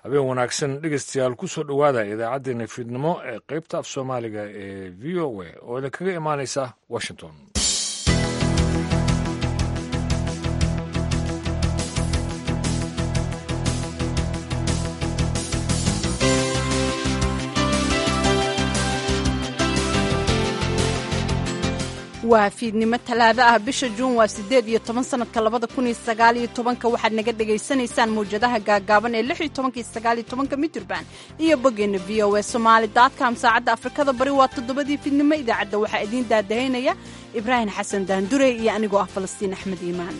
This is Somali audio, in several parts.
habeen wanaagsan dhegeystayaal ku soo dhowaada idaacaddeenna fiidnimo ee qaybta af soomaaliga ee v o a oo idinkaga imaanaysa washington waa fiidnimo talaado ah bisha juun waa siddeed iyo toban sanadka labada kun iyo sagaal iyo tobanka waxaad naga dhagaysanaysaan mawjadaha gaagaaban ee lix iyo tobanka iyo sagaal iyo tobanka mitirban iyo boggeenna v o e somaali dotcom saacadda afrikada bari waa toddobadii fiidnimo idaacadda waxaa idiin daadahaynaya ibraahim xasan daandure iyo anigoo ah falastiin axmed iimaan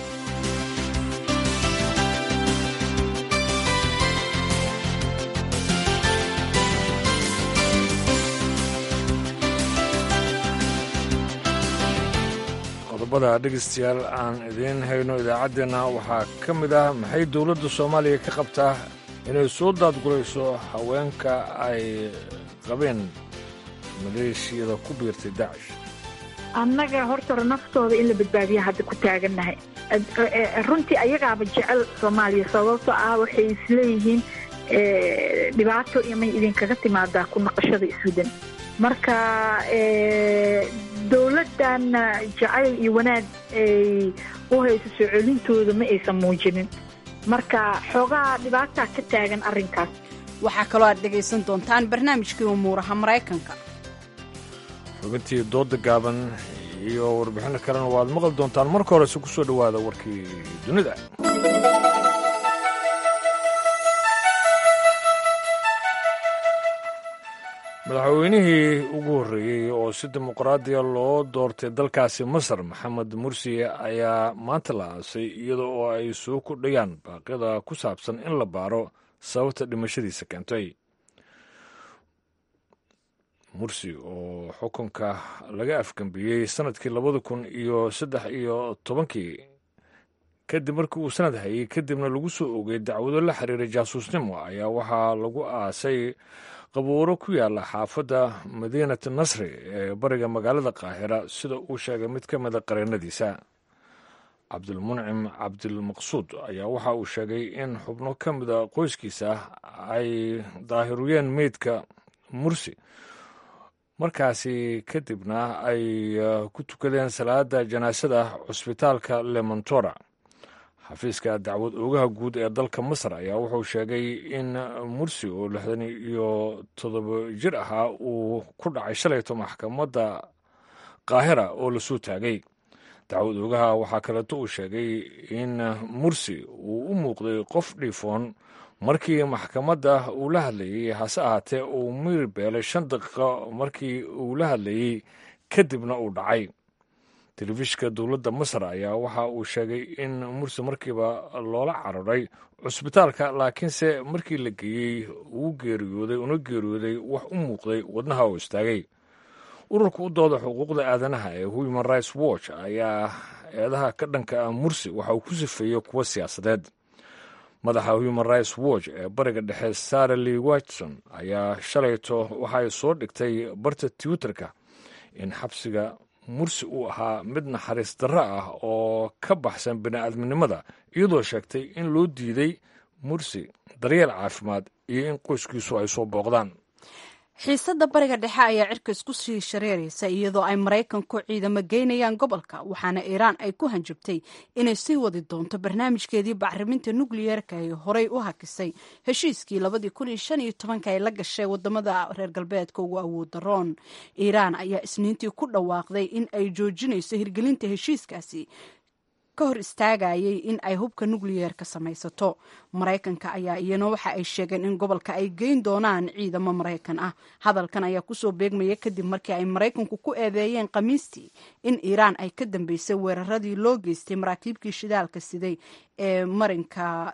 qodobada dhegeystayaal aan idiin hayno idaacaddeenna waxaa ka mid ah maxay dowladda soomaaliya ka qabtaa inay soo daadgulayso haweenka ay qabeen maleeshiyada ku biirtay daacish annaga horta hore naftooda in la badbaadiya hadda ku taagannahay runtii ayagaaba jecel soomaaliya sababto ah waxay isleeyihiin dhibaato imay idinkaga timaadaa ku naqashada iswadan marka dowladdan jacayl iyo wanaag ay u hayso soo celintooda ma aysan muujinin marka xoogaa dhibaataa ka taagan arrinkaas waxaa kaloo aad dhegaysan doontaan barnaamijkii umuuraha maraykanka xubintii dooda gaaban iyo warbixinno kalena waad maqli doontaan marka horese ku soo dhowaada warkii dunida madaxweynihii ugu horreeyey oo si dimuqraadiya loo doortay dalkaasi masar maxamed mursi ayaa maanta la aasay iyada oo ay soo kordhayaan baaqyada ku saabsan in la baaro sababta dhimashadiisa keentay mursi oo xukunka laga afgambiyey sannadkii labada kun iyo saddex iyo tobankii kadib markii uu sanad hayey kadibna lagu soo ogay dacwado la xiriiray jaasuusnimo ayaa waxaa lagu aasay qabuuro ku yaala xaafadda madiinat nasri ee bariga magaalada qaahira sida uu sheegay mid ka mida qareennadiisa cabdilmuncim cabdilmaqsuud ayaa waxa uu sheegay in xubno ka mida qoyskiisa ay daahiruyeen meydka mursi markaasi kadibna ay ku tukadeen salaada janaasada cusbitaalka lemontora xafiiska dacwad oogaha guud ee dalka masar ayaa wuxuu sheegay in mursi oo lixdan iyo toddoba jir ahaa uu ku dhacay shalayto maxkamadda qaahira oo lasoo taagay dacwad oogaha waxaa kaleeto uu sheegay in mursi uu u muuqday qof dhiifoon markii maxkamadda uu la hadlayey hase ahaatee uu miir beelay shan daqiiqo markii uu la hadlayey kadibna uu dhacay telefishka dowladda masar ayaa waxa uu sheegay in mursi markiiba loola cararay cusbitaalka laakiinse markii la geeyey uu geeriyooday una geeriyooday wax u muuqday wadnaha oo istaagay ururka u dooda xuquuqda aadanaha ee human rights watch ayaa eedaha ka dhanka ah mursi waxa uu ku sifeeyey kuwo siyaasadeed madaxa human rights watch ee bariga dhexe sara lee watson ayaa shalayto waxay soo dhigtay barta twitterka in xabsiga mursi uu ahaa mid naxariis darro ah oo ka baxsan bini'aadminimada iyadoo sheegtay in loo diiday mursi daryeel caafimaad iyo in qoyskiisu ay soo booqdaan xiisadda bariga dhexe ayaa cirka isku sii shareeraysa iyadoo ay maraykanku ciidamo geynayaan gobolka waxaana iiraan ay ku hanjabtay inay sii wadi doonto barnaamijkeedii bacriminta nukliyeerka ee horey u hakisay heshiiskii labadii kun iyo shan iyo tobanka ay la gashay wadamada reer galbeedka ugu awood daroon iiraan ayaa isniintii ku dhawaaqday in ay joojinayso hirgelinta heshiiskaasi ka hor istaagayay in ay hubka nukliyeerka samaysato maraykanka ayaa iyana waxa ay sheegeen in gobolka ay geyn doonaan ciidamo maraykan ah hadalkan ayaa kusoo beegmaya kadib markii ay maraykanku ku eedeeyeen khamiistii in iiraan ay ka dambeysay weeraradii loo geystay maraakiibkii shidaalka siday ee marinka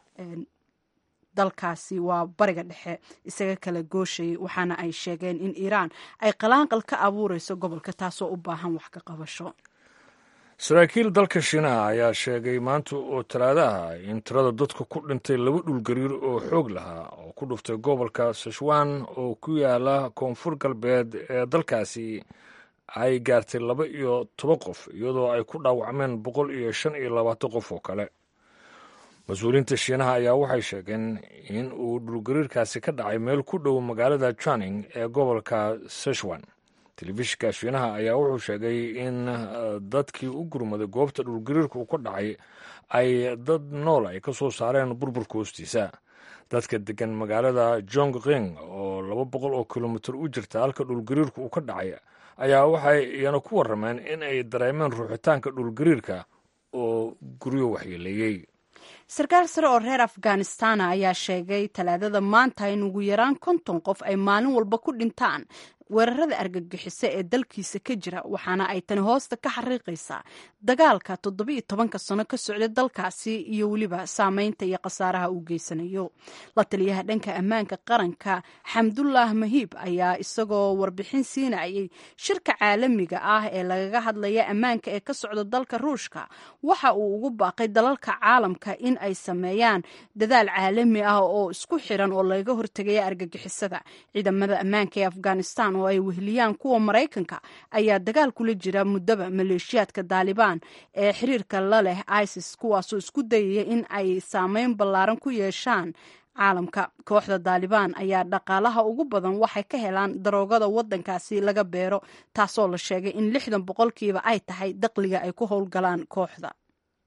dalkaasi waa bariga dhexe isaga kala gooshayay waxaana ay sheegeen in iiraan ay qalaanqal ka abuureyso gobolka taasoo u baahan wax ka qabasho saraakiil dalka shiinaha ayaa sheegay maanta oo talaadaha in tirada dadka ku dhintay laba dhulgariir oo xoog lahaa oo ku dhuftay gobolka sashwan oo ku yaala koonfur galbeed ee dalkaasi ay gaartay laba iyo toban qof iyadoo ay ku dhaawacmeen boqol iyo shan iyo labaatan qof oo kale mas-uuliyiinta shiinaha ayaa waxay sheegeen in uu dhulgariirkaasi ka dhacay meel ku dhow magaalada janing ee gobolka seshwan telefishinka shiinaha ayaa wuxuu sheegay in dadkii u gurmaday goobta dhulgariirka uu ka dhacay ay dad nool ay ka soo saareen burburka hoostiisa dadka degan magaalada jong ring oo laba boqol oo kilomitir u jirta halka dhulgariirka uu ka dhacay ayaa waxay iyana ku warrameen in ay dareemeen ruuxitaanka dhulgariirka oo guryo waxyeeleeyey sarkaal sare oo reer afghanistana ayaa sheegay talaadada maanta in ugu yaraan konton qof ay maalin walba ku dhintaan weerarada argagixiso ee dalkiisa ka jira waxaana ay tani hoosta ka xariiqaysaa dagaalka toddobiiyo tobanka sano ka socda dalkaasi iyo weliba saameynta iyo khasaaraha uu geysanayo la taliyaha dhanka ammaanka qaranka xamdullah mahiib ayaa isagoo warbixin siinayay shirka caalamiga ah ee lagaga hadlaya ammaanka ee ka socda dalka ruushka waxa uu ugu baaqay dalalka caalamka in ay sameeyaan dadaal caalami ah oo isku xiran oo lagaga hortegaya argagixisada ciidamada ammaanka ee afghanistan oo ay weheliyaan kuwa maraykanka ayaa dagaal kula jira muddaba maleeshiyaadka daalibaan ee xiriirka la leh isis kuwaasoo isku dayaya in ay saameyn ballaaran ku yeeshaan caalamka kooxda daalibaan ayaa dhaqaalaha ugu badan waxay ka helaan daroogada waddankaasi laga beero taasoo la sheegay in lixdan boqolkiiba ay tahay daqliga ay ku howlgalaan kooxda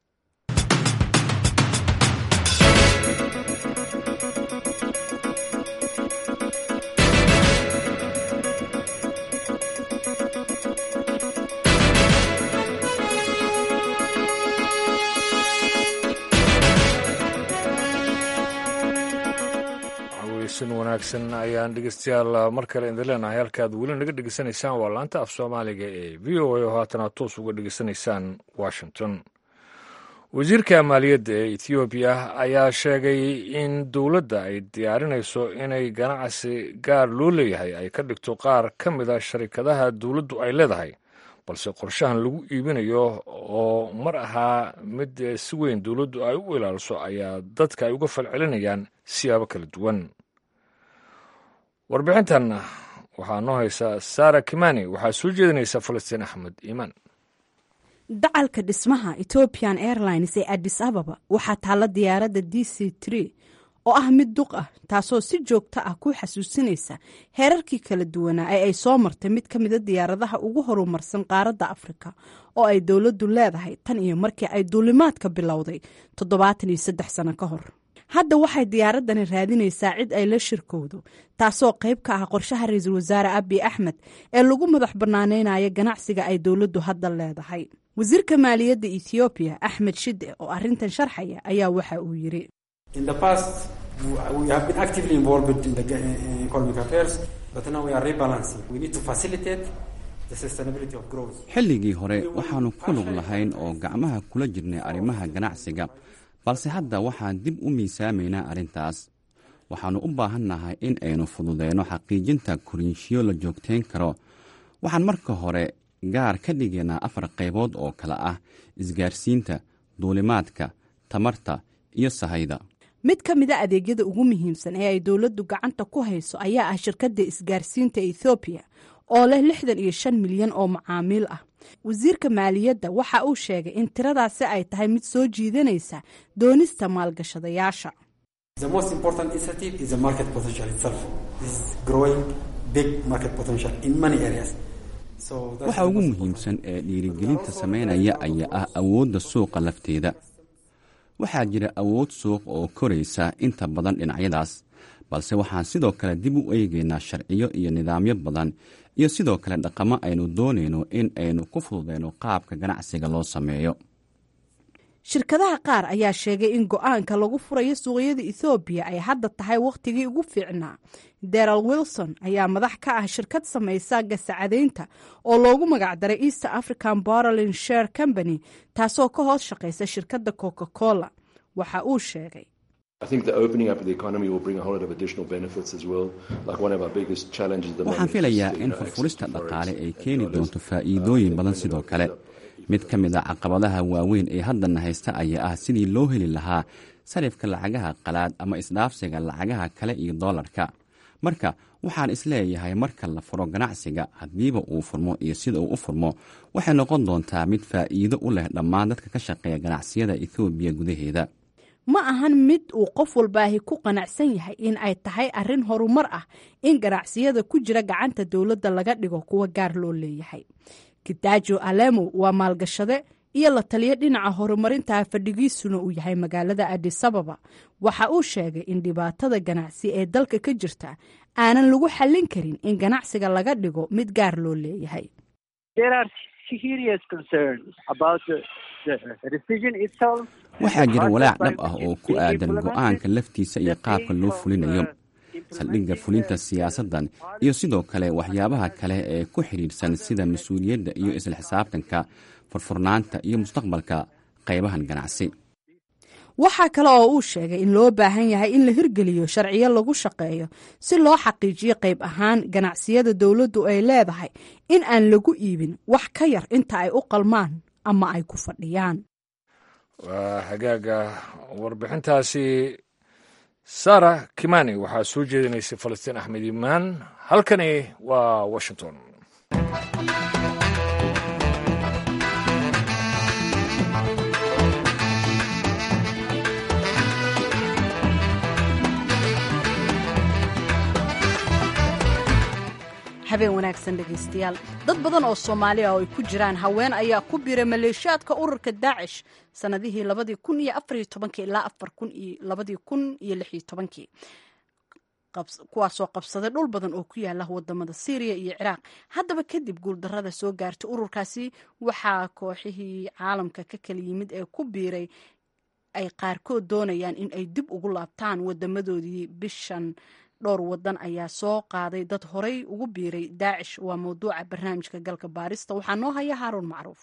sin wanaagsan ayaan dhegeystayaal mar kale idin leenahay halkaad weli naga dhegeysanaysaan waa laanta af soomaaliga ee v o a oo haatana toos uga dhegeysanaysaan washington wasiirka maaliyadda ee ethoobiya ayaa sheegay in dowladda ay diyaarinayso inay ganacsi gaar loo leeyahay ay ka dhigto qaar ka mida sharikadaha dowladdu ay leedahay balse qorshahan lagu iibinayo oo mar ahaa mid si weyn dowladdu ay u ilaaliso ayaa dadka ay uga falcelinayaan siyaabo kala duwan warbixintan waxaa noo haysa sara kimani waxaa soo jeedinaysa falastiin axmed iimaan dacalka dhismaha ethiopian airlines ee addis ababa waxaa taalla diyaaradda d c tree oo ah mid duq ah taasoo si joogto ah ku xasuusinaysa heerarkii kala duwanaa ee ay soo martay mid ka mida diyaaradaha ugu horumarsan qaaradda afrika oo ay dowladdu leedahay tan iyo markii ay duulimaadka bilowday toddobaatan iyo saddex sano ka hor hadda waxay diyaaradani raadinaysaa cid ay la shirkowdo taasoo qayb ka ah qorshaha ra-iisul wasaare abiy axmed ee lagu madax banaaneynayo ganacsiga ay dowladdu hadda leedahay wasiirka maaliyadda ethoobiya axmed shide oo arrintan sharxaya ayaa waxa uu yiri xilligii hore waxaannu ku lug lahayn oo gacmaha kula jirnay arrimaha ganacsiga balse hadda waxaan dib u miisaamaynaa arrintaas waxaannu u baahannahay in aynu fududeyno xaqiijinta koriinshiyo la joogtayn karo waxaan marka hore gaar ka dhigaynaa afar qaybood oo kale ah isgaarsiinta duulimaadka tamarta iyo sahayda mid ka mida adeegyada ugu muhiimsan ee ay dowladdu gacanta ku hayso ayaa ah shirkadda isgaarsiinta ethoobiya oo leh lixdan iyo shan milyan oo macaamiil ah wasiirka maaliyadda waxa uu sheegay in tiradaasi ay tahay mid soo jiidanaysa doonista maalgashadayaasha waxa ugu muhiimsan ee dhiirigelinta samaynaya ayaa ah awoodda suuqa lafteeda waxaa jira awood suuq oo koraysa inta badan dhinacyadaas balse waxaan sidoo kale dib u eegaynaa sharciyo iyo nidaamyo badan iyo sidoo kale dhaqamo aynu doonayno in aynu ku fududeyno qaabka ganacsiga loo sameeyo shirkadaha qaar ayaa sheegay in go-aanka lagu furayo suuqyada ethoobiya ay hadda tahay wakhtigii ugu fiicnaa deral wilson ayaa madax ka ah shirkad samaysa gasacadaynta oo loogu magacdaray east african borolin share company taasoo ka hoos shaqaysa shirkadda coca cola waxa uu sheegay waxaan filayaa in furfurista dhaqaale ay keeni doonto faa'iidooyin badan sidoo kale mid ka mid a caqabadaha waaweyn ee haddana haysta ayaa ah sidii loo heli lahaa sarifka lacagaha qalaad ama isdhaafsiga lacagaha kale iyo doolarka marka waxaan isleeyahay marka la furo ganacsiga haddiiba uu furmo iyo sida uu u furmo waxay noqon doontaa mid faa'iido u leh dhammaan dadka ka shaqeeya ganacsiyada ethoobiya gudaheeda ma ahan mid uu qof walbaahi ku qanacsan yahay in ay tahay arrin horumar ah in ganacsiyada ku jira gacanta dowladda laga dhigo kuwa gaar loo leeyahay kidaajo alemo waa maalgashade iyo la taliyo dhinaca horumarinta fadhigiisuna uu yahay magaalada adisababa waxa uu sheegay in dhibaatada ganacsi ee dalka ka jirta aanan lagu xallin karin in ganacsiga laga dhigo mid gaar loo leeyahay waxaa jira walaac dhab ah oo ku aadan go'aanka laftiisa iyo qaabka loo fulinayo saldhigga fulinta siyaasaddan iyo sidoo kale waxyaabaha kale ee ku xidhiidhsan sida mas-uuliyadda iyo isla xisaabtanka furfurnaanta iyo mustaqbalka qaybahan ganacsi waxaa kale oo uu sheegay in loo baahan yahay in la hirgeliyo sharciyo lagu shaqeeyo si loo xaqiijiyo qayb ahaan ganacsiyada dowladdu ay leedahay in aan lagu iibin wax ka yar inta ay u qalmaan ama ay ku fadhiyaan waa hagaaga warbixintaasi sara kimani waxaa soo jeedinaysay falastiin axmed imaan halkani waa washington habeen wanaagsan dhegaystayaal dad badan oo soomaali ah oo ay ku jiraan haween ayaa ku biiray maleeshiyaadka ururka daacish sanadihii labadii kun iyo afariyo tobankii ilaa afar kun iyo labadii kun iyo lixiyo tobankii kuwaasoo qabsaday dhul badan oo ku yaala wadamada syriya iyo ciraaq haddaba kadib guuldarada soo gaartay ururkaasi waxaa kooxihii caalamka ka kala yimid ee ku biiray ay qaarkood doonayaan in ay dib ugu laabtaan wadamadoodii bishan dhowr wadan ayaa soo qaaday dad horay ugu biiray daacish waa mawduuca barnaamijka galka baarista waxaa noo haya haaruun macruuf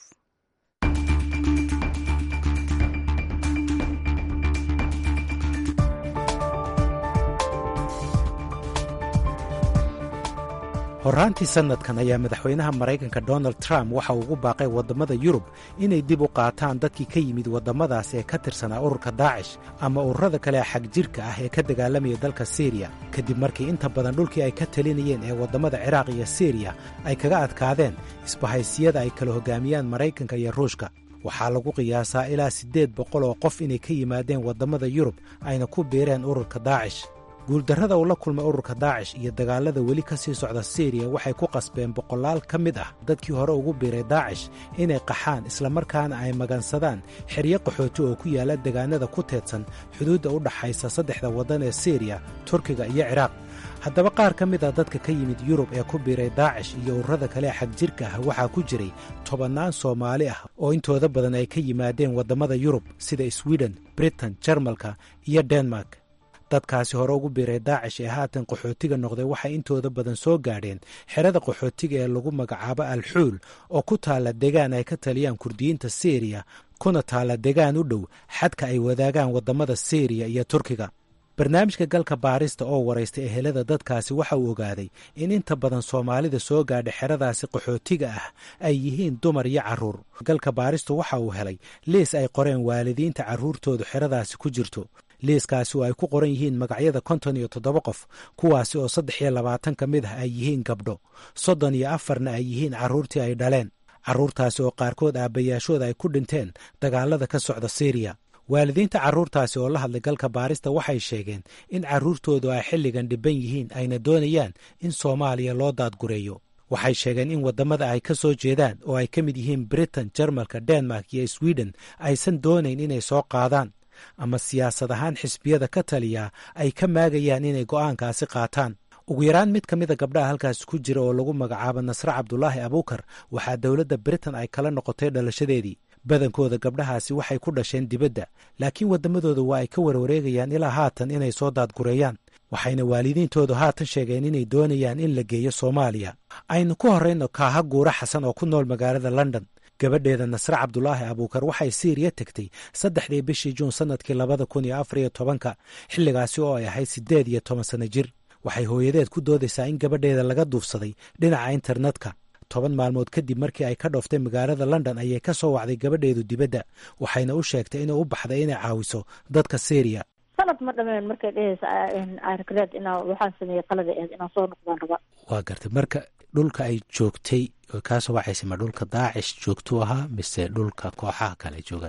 horraantii sannadkan ayaa madaxweynaha maraykanka donald trump waxa uu ugu baaqay waddamada yurub inay dib u qaataan dadkii ka yimid waddamadaas ee ka tirsanaa ururka daacish ama ururada kale xag jirka ah ee ka dagaalamaya dalka siriya kadib markii inta badan dhulkii ay ka talinayeen ee waddamada ciraaq iyo siriya ay kaga adkaadeen isbahaysiyada ay kala hoggaamiyaan maraykanka iyo ruushka waxaa lagu qiyaasaa ilaa siddeed boqol oo qof inay ka yimaadeen waddamada yurub ayna ku biireen ururka daacish guuldarrada uu la kulmay ururka daacish iyo dagaallada weli ka sii socda siriya waxay ku qasbeen boqolaal ka mid ah dadkii hore ugu biiray daacish inay qaxaan islamarkaana ay magansadaan xeryo qaxooti oo ku yaalla degaanada ku teedsan xuduudda u dhaxaysa saddexda waddan ee siriya turkiga iyo ciraaq haddaba qaar ka mid ah dadka ka yimid yurub ee ku biiray daacish iyo ururada kale xag jirka ah waxaa ku jiray tobannaan soomaali ah oo intooda badan ay ka yimaadeen waddamada yurub sida swiden britain jarmalka iyo denmark dadkaasi hore ugu biiray daacish ee haatan qaxootiga noqday waxay intooda badan soo gaadheen xerada qaxootiga ee lagu magacaabo alxuul oo ku taalla degaan ay ka taliyaan kurdiyiinta siriya kuna taalla degaan u dhow xadka ay wadaagaan waddamada siriya iyo turkiga barnaamijka galka baarista oo waraysta ehelada dadkaasi waxa uu ogaaday in inta badan soomaalida soo gaadha xeradaasi qaxootiga ah ay yihiin dumar iyo carruur galka baaristu waxa uu helay liis ay qoreen waalidiinta carruurtoodu xeradaasi ku jirto liiskaasi oo ay ku qoran yihiin magacyada konton iyo toddoba qof kuwaasi oo saddex iyo labaatan ka mid ah ay yihiin gabdho soddon iyo afarna ay yihiin carruurtii ay dhaleen carruurtaasi oo qaarkood aabbayaashooda ay ku dhinteen dagaalada ka socda siriya waalidiinta carruurtaasi oo la hadlay galka baarista waxay sheegeen in carruurtoodu ay xilligan dhibban yihiin ayna doonayaan in soomaaliya loo daadgureeyo waxay sheegeen in waddamada ay ka soo jeedaan oo ay ka mid yihiin britain jarmalka denmark iyo swiden aysan doonayn inay soo qaadaan ama siyaasad ahaan xisbiyada ka taliya ay ka maagayaan inay go'aankaasi qaataan ugu yaraan mid ka mida gabdhaha halkaasi ku jira oo lagu magacaabo nasre cabdulaahi abuukar waxaa dowladda britain ay kala noqotay dhalashadeedii badankooda gabdhahaasi waxay ku dhasheen dibadda laakiin waddamadooda waa ay ka warwareegayaan ilaa haatan inay soo daadgureeyaan waxayna waalidiintoodu haatan sheegeen inay doonayaan in la geeyo soomaaliya aynu ku horrayno kaaha guura xasan oo ku nool magaalada london gabadheeda nasre cabdulaahi abuukar waxay siiriya tegtay saddexdii bishii juun sannadkii labada kun iyo afar iyo tobanka xilligaasi oo ay ahayd siddeed iyo toban sanno jir waxay hooyadeed ku doodaysaa in gabadheeda laga duufsaday dhinaca internetka toban maalmood kadib markii ay ka dhooftay magaalada london ayay ka soo wacday gabadheedu dibadda waxayna u sheegtay inay u baxday inay caawiso dadka syriya sanad ma dhameen markay dhehaysa arkareed inaa waxaan sameeyey qalada eed inaan soo noqdaan raba waa gartay marka dhulka ay joogtay oo kaasoo wacaysa ma dhulka daacish joogtuu ahaa mise dhulka kooxaha kale ay joogaan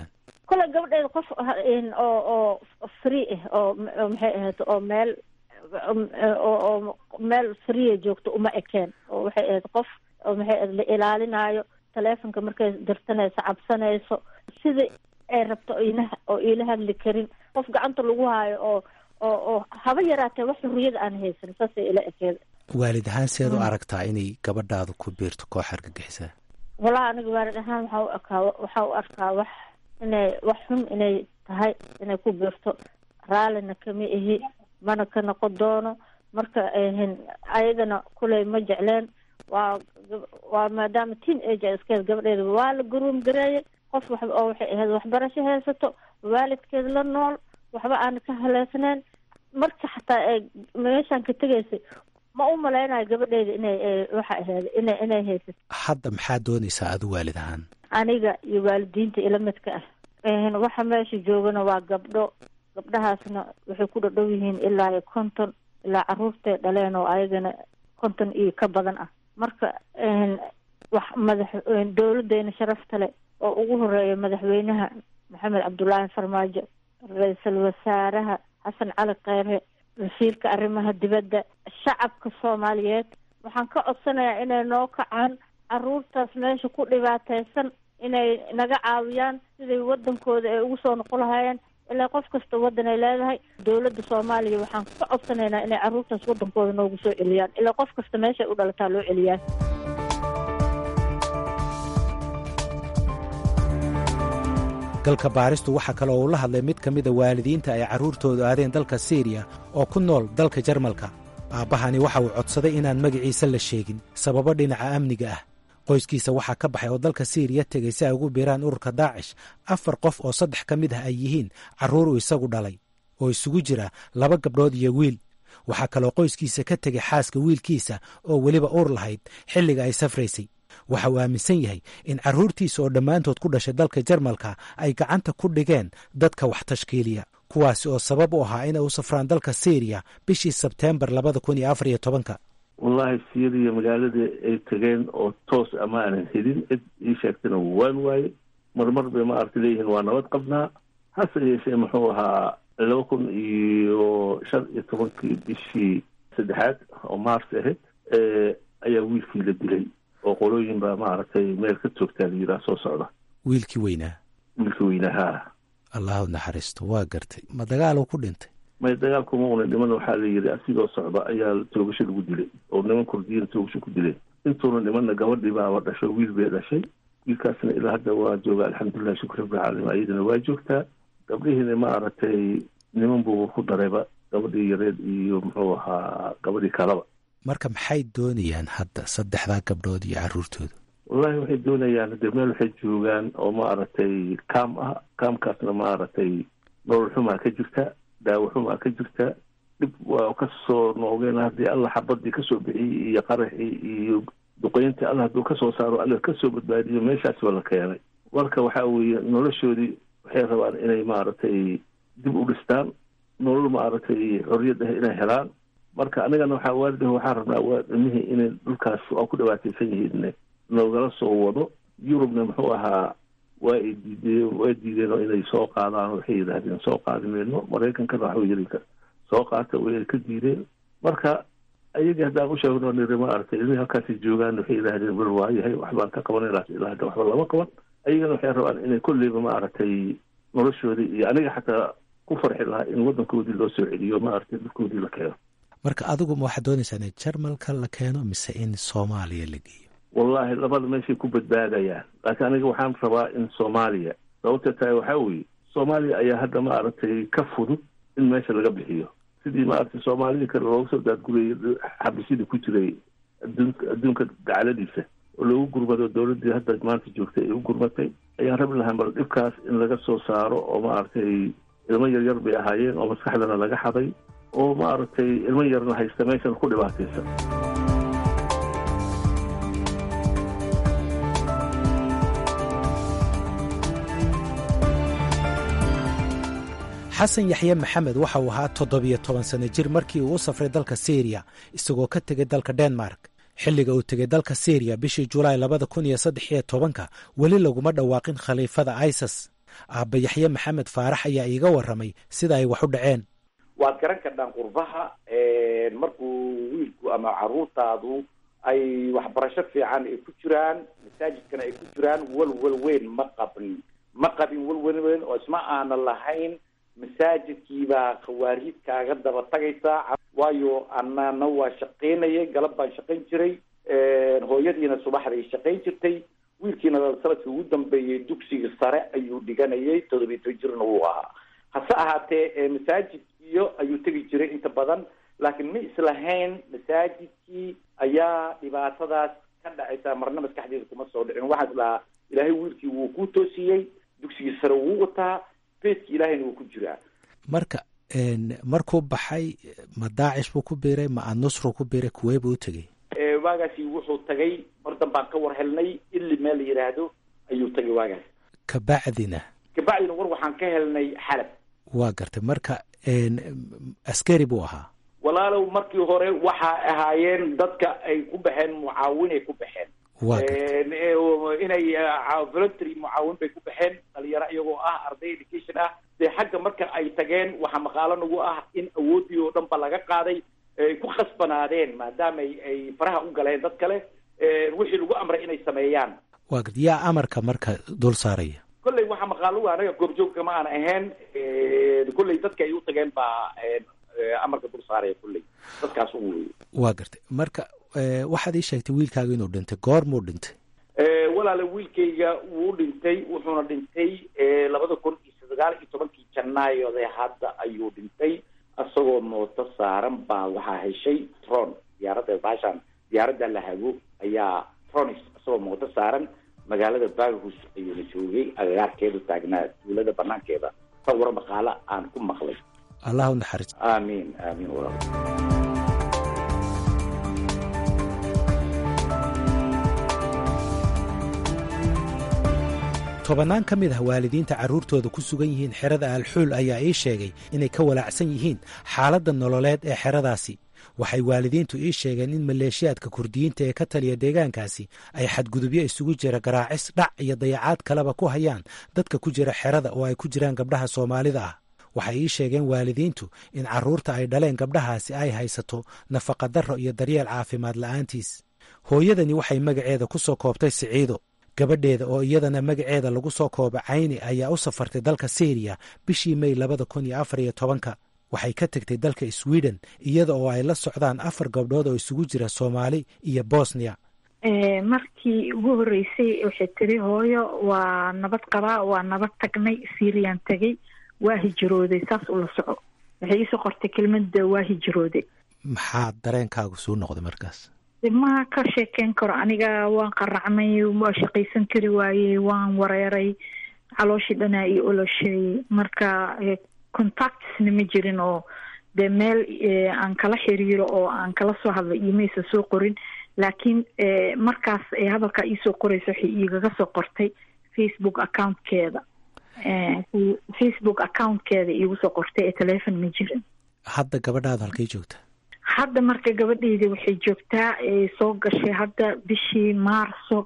kole gabadheeda qof oo oo free ah oo maxay ahayd oo meel oo meel free joogto uma ekeen oo waxay ahayd qof oo maxay ahayd la ilaalinaayo taleefonka markay dirsanayso cabsanayso sidai ay rabto ina oo iila hadli karin qof gacanta lagu haayo oo oo oo haba yaraatee wax xurriyada aan haysan saasay ila ekeeda waalid ahaan seed u aragtaa inay gabadhaadu ku biirto koox argagixisaa walahi aniga waalid ahaan waxaa u arkaa waxaa u arkaa wax inay wax xun inay tahay inay ku biirto raallina kama ihi mana ka noqon doono marka ayadana kuley ma jecleen waa waa maadaama teen age iskeed gabadheeda waa la garuum gareeyay qof wax oo waxay ahayd waxbarasho haysato waalidkeed la nool waxba aan ka haleesnayn marka xataa ee meeshaan ka tegaysay ma u malaynayo gabadheeda inay waxa ahayd inay inay haysato hadda maxaa doonaysaa adu waalid ahaan aniga iyo waalidiinta ila midka ah waxa meesha joogana waa gabdho gabdhahaasna waxay ku dhadhow yihiin ilaa iyo konton ilaa caruurtay dhaleen oo ayagana konton iyo ka badan ah marka wax madax dowladeena sharafta leh oo ugu horeeya madaxweynaha maxamed cabdullaahi farmaajo ra-iisul wasaaraha xasan cali kheyre wasiirka arrimaha dibadda shacabka soomaaliyeed waxaan ka codsanayaa inay noo kacaan caruurtaas meesha ku dhibaataysan inay naga caawiyaan siday wadankooda ay ugu soo noqon lahaayeen ilaa qof kasta waddan ay leedahay dowladda soomaaliya waxaan ka codsanaynaa inay caruurtaas wadankooda noogu soo celiyaan ilaa qof kasta meeshaay u dhalataa loo celiyaa galka baaristu waxaa kale oo uu la hadlay mid ka mida waalidiinta ay carruurtoodu aadeen dalka siiriya oo ku nool dalka jarmalka aabbahani waxa uu codsaday inaan magaciisa la sheegin sababo dhinaca amniga ah qoyskiisa waxaa ka baxay oo dalka siiriya tegay si ay ugu biiraan ururka daacish afar qof oo saddex ka mid ah ay yihiin carruur uu isagu dhalay oo isugu jira laba gabdhood iyo wiil waxaa kaloo qoyskiisa ka tegay xaaska wiilkiisa oo weliba uur lahayd xilliga ay safraysay waxa uu aaminsan yahay in carruurtiisa oo dhammaantood ku dhashay dalka jarmalka ay gacanta ku dhigeen dadka wax tashkiiliya kuwaasi oo sabab u ahaa inay u safraan dalka syriya bishii sebteembar labada kun iyo afar iyo tobanka wallahi syriya magaaladii ay tegeen oo toos ama aanan helin cid ii sheegtana waan waaye marmar bay ma aragta leeyihiin waa nabad qabnaa hase yeeshee muxuu ahaa laba kun iyo shan iyo tobankii bishii saddexaad oo mars ahayd ayaa wiilkii la dilay oo qolooyin baa maaragtay meel ka toogtaa la yidhaha soo socda wiilkii weynaa wiilkii weynaha allahu naxariisto waa gartay ma dagaaluu ku dhintay may dagaalkuma una dhiman waxaa la yidhi asigoo socda ayaa toogasho lagu dilay oo niman kurdiyiin toogasho ku dileen intuuna dhimanna gabadhii baaba dhasho wiil bay dhashay wiilkaasna ilaa hadda waa jooga alxamdulilah shukr rabbilcaalamiin ayadana waa joogtaa gabdhihiina ma aragtay niman buu ku darayba gabadhii yareed iyo muxuu ahaa gabadhii kalaba marka maxay doonayaan hadda saddexdaa gabdhood iyo carruurtooda wallahi waxay doonayaan hade meel waxay joogaan oo ma aragtay kaam ah kaamkaasna ma aragtay nolol xumaa ka jirta daawo xumaa ka jirta dhib waa kasoo noogeen haddii alla xabadii kasoo bixiyey iyo qaraxii iyo duqeyntii alla hadduu kasoo saaro alla kasoo badbaadiyo meeshaas waa la keenay marka waxa weeye noloshoodii waxay rabaan inay maaragtay dib u dhistaan nolol maaragtay xorriyad ah inay helaan marka anigana waxaa waalidah waxaan rabnaa waa ilmihii inay dhulkaas waa ku dhibaataysan yihiin noogala soo wado yurubna muxuu ahaa waa ay diideen waa diideen oo inay soo qaadaan waxay yidhaahdeen soo qaadi mayno maraykankana waxba yiri soo qaata way ka diideen marka ayagii haddaan u sheegno niri ma aragtay ilmihii halkaasi joogaan waxay yidhaahdeen bal waayahay waxbaan ka qabanaynaas ilaa hadda waxba lama qaban ayagana waxay rabaan inay kolleyba ma aragtay noloshoodii iyo aniga xataa ku farxi lahaa in waddankoodii loo soo celiyo ma aragtay dhulkoodii la keeno marka adigu ma waxaad doonaysaa in jarmalka la keeno mise in soomaaliya la geeyo wallahi labada meeshay ku badbaadayaan laakiin aniga waxaan rabaa in soomaaliya sababta tahay waxaa weeye soomaaliya ayaa hadda ma aragtay ka fudud in meesha laga bixiyo sidii maaragtay soomaalidii kale looga soo daadgurayay xabisyadii ku jiray adduunka adduunka dacaladiisa oo loogu gurmado dowladdii hadda maanta joogtay ay u gurmatay ayaan rabi lahaa bal dhibkaas in laga soo saaro oo maaragtay ilmo yaryar bay ahaayeen oo maskaxdana laga xaday oo maaragtay ilmo yarna haysta meeshana ku dhibaataysan xasan yaxye maxamed waxa uu ahaa toddobiyo toban sanno jir markii uu u safray dalka syriya isagoo ka tegay dalka denmark xilliga uu tegay dalka syriya bishii julaay labada kun iyo saddex iyo tobanka weli laguma dhawaaqin khaliifada isas aabba yaxye maxamed faarax ayaa iiga warramay sida ay wax u dhaceen waad garan kardhaan qurbaha markuu wiilku ama caruurtaadu ay waxbarasho fiican ay ku jiraan masaajidkana ay ku jiraan walwal weyn ma qabin ma qabin walwal weyn oo isma aana lahayn masaajidkiibaa khawaariid kaaga daba tagaysaa waayo anana waa shaqaynayay galab baan shaqayn jiray hooyadiina subaxday shaqayn jirtay wiilkiina sanadkii ugu dambeeyey dugsiga sare ayuu dhiganayay todobiyi toban jirna wuu ahaa hase ahaatee masaajidkiyo ayuu tegi jiray inta badan laakiin ma islahayn masaajidkii ayaa dhibaatadaas ka dhacaysa marna maskaxdeeda kuma soo dhicin waxaa is lahaa ilaahay wiilkii wuu ku toosiyey dugsigii sare wuu wataa beedki ilaahayna wuu ku jiraa marka markuu baxay ma daacish buu ku biiray ma anusru ku biiray kuwee buu u tegey waagaasi wuxuu tagay mar danbaan ka war helnay ili meel la yidhaahdo ayuu tagay waagaas kabacdina kabacdina war waxaan ka helnay xalab waa gartay marka askari buu ahaa walaalow markii hore waxaa ahaayeen dadka ay ku baxeen mucaawinay ku baxeen waa gartay inay voluntary mucaawin bay ku baxeen dhalinyaro iyagoo ah arday education ah dee xagga marka ay tageen waxaa maqaalo nagu ah in awooddii oo dhan ba laga qaaday ay ku khasbanaadeen maadaama ay faraha u galeen dad kale wixii lagu amray inay sameeyaan waa gartay yaa amarka marka dul saaraya kolley waxaa maqaalo anaga goobjoogka ma aan ahayn kolley dadka ay u tageen baa amarka dul saaraya kolley dadkaas u wey waa gartay marka waxaad ii sheegtay wiilkaaga inuu dhintay goor muu dhintay walaale wiilkayga wuu dhintay wuxuuna dhintay labada kun iyo sagaal iyo tobankii janaayode hadda ayuu dhintay isagoo mooto saaran baa waxaa heshay tron diyaaradda baashaan diyaaradda la hago ayaa tronis isagoo mooto saaran magaalada baghus ayuuna joogay agagaarkeedu taagnaa tuulada banaankeeda sawiro maqaalo aan ku maqlay allah u naxariis aamiin aamiin walaal tobannaan ka mid ah waalidiinta carruurtooda ku sugan yihiin xerada alxuul ayaa ii sheegay inay ka walaacsan yihiin xaaladda nololeed ee xeradaasi waxay waalidiintu ii sheegeen in maleeshiyaadka kurdiyiinta ee ka taliya deegaankaasi ay xadgudubyo isugu jira garaacis dhac iyo dayacaad kaleba ku hayaan dadka ku jira xerada oo ay ku jiraan gabdhaha soomaalida ah waxay ii sheegeen waalidiintu in carruurta ay dhaleen gabdhahaasi ay haysato nafaqadarro iyo daryeel caafimaad la'aantiis hooyadani waxay magaceeda ku soo koobtay siciido gabadheeda oo iyadana magaceeda lagu soo kooba cayni ayaa u safartay dalka syriya bishii mey labada kun iyo afar iyo tobanka waxay ka tegtay dalka sweden iyada oo ay la socdaan afar gabdhood oo isugu jira soomaali iyo bosnia markii ugu horreysay waxay tiri hooyo waa nabad qabaa waa nabad tagnay syriyan tegay waa hijrooday saas ula soco waxay iisoo qortay kelmada waa hijrooday maxaa dareenkaagu suu noqday markaas ma ka sheekeyn karo aniga waan qaracmay waa shaqaysan kari waayey waan wareeray calooshii dhanaa iyo olosheeyey marka contactsna ma jirin oo dee meel aan kala xiriiro oo aan kala soo hadlay imaysa soo qorin laakiin markaas hadalkaa iisoo qoraysa waxay igaga soo qortay facebook accountkeeda facebook accountkeeda iigu soo qortay ee telefon ma jirin hadda gabadhaada halkay joogta hadda marka gabadheyda waxay joogtaa soo gashay hadda bishii maarso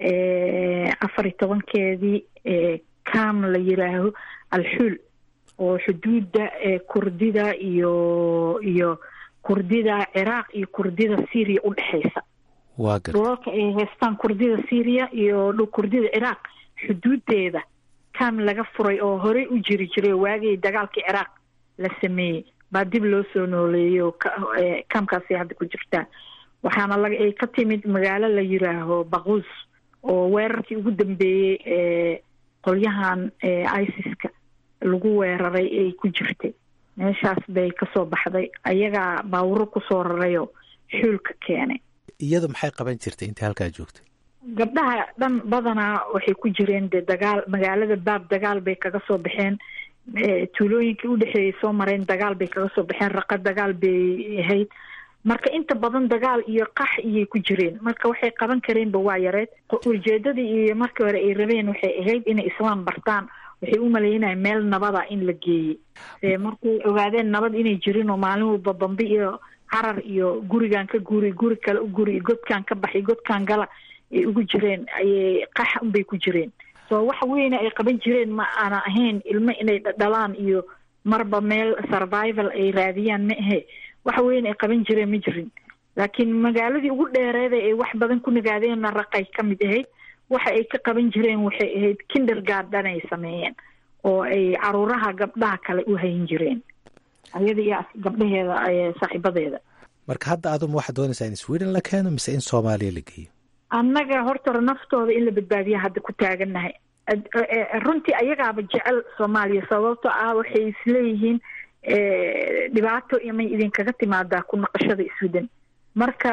afar iyo tobankeedii cam la yiraaho alxuul oo xuduudda kurdida iyo iyo kurdida ciraaq iyo kurdida syria u dhexeysa waa gar dhulalka ay haystaan kurdida syria iyo kurdida ciraaq xuduudeeda cam laga furay oo horey u jiri jiray waagii dagaalkii ciraaq la sameeyey baa dib loo soo nooleeyo kamkaasay hadda ku jirtaa waxaana la ay ka timid magaalo la yiraaho baquus oo weerarkii ugu dambeeyey ee qolyahan isis-ka lagu weeraray ay ku jirtay meeshaas bay kasoo baxday ayagaa baawuro kusoo rarayoo xuulka keenay iyadu maxay qaban jirtay intii halkaa joogtay gabdhaha dhan badanaa waxay ku jireen dee dagaal magaalada baab dagaal bay kaga soo baxeen tuulooyinkii udhexeeyay soo mareen dagaal bay kaga soo baxeen raqa dagaal bay ahayd marka inta badan dagaal iyo qax iyay ku jireen marka waxay qaban kareenba waa yareed ujeedadii iyo markii hore ay rabeen waxay ahayd inay islaam bartaan waxay u maleynaya meel nabada in la geeyey markay ogaadeen nabad inay jirin oo maalin walba bambi iyo carar iyo gurigan ka guri guri kale u guri godkan ka baxay godkan gala ay ugu jireen ayay qax unbay ku jireen so wax weyne ay qaban jireen ma aana ahayn ilmo inay dhalaan iyo marba meel survival ay raadiyaan ma ahe wax weyne ay qaban jireen ma jirin laakiin magaaladii ugu dheereeda ay wax badan ku nagaadeenna raqay ka mid ahayd waxa ay ka qaban jireen waxay ahayd kindergarden ay sameeyeen oo ay caruuraha gabdhaha kale u hayn jireen ayada iyo gabdhaheeda saaxiibadeeda marka hadda aduma waxaad doonaysaa in sweden la keeno mise in soomaaliya la geeyo annaga hortore naftooda in la badbaadiya hadda ku taagannahay runtii ayagaaba jecel soomaaliya sababto ah waxay isleeyihiin dhibaato imay idinkaga timaadaa ku naqashada sweden marka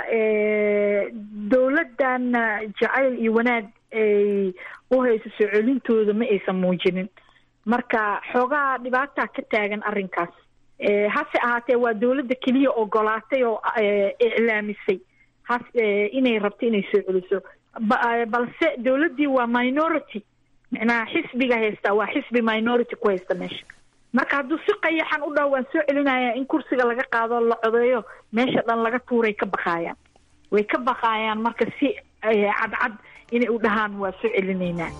dowladdan jacayl iyo wanaag ay u hayso soo celintooda ma aysan muujinin marka xoogaa dhibaataa ka taagan arrinkaas hase ahaatee waa dowladda keliya ogolaatay oo iclaamisay has inay rabto inay soo celiso balse dowladdii waa minority micnaha xisbiga haystaa waa xisbi minority ku haysta meesha marka hadduu si qayaxan u dhaho waan soo celinaya in kursiga laga qaado la codeeyo meesha dhan laga tuuray ka baqaayaan way ka baqaayaan marka si cadcad inay u dhahaan waa soo celinaynaa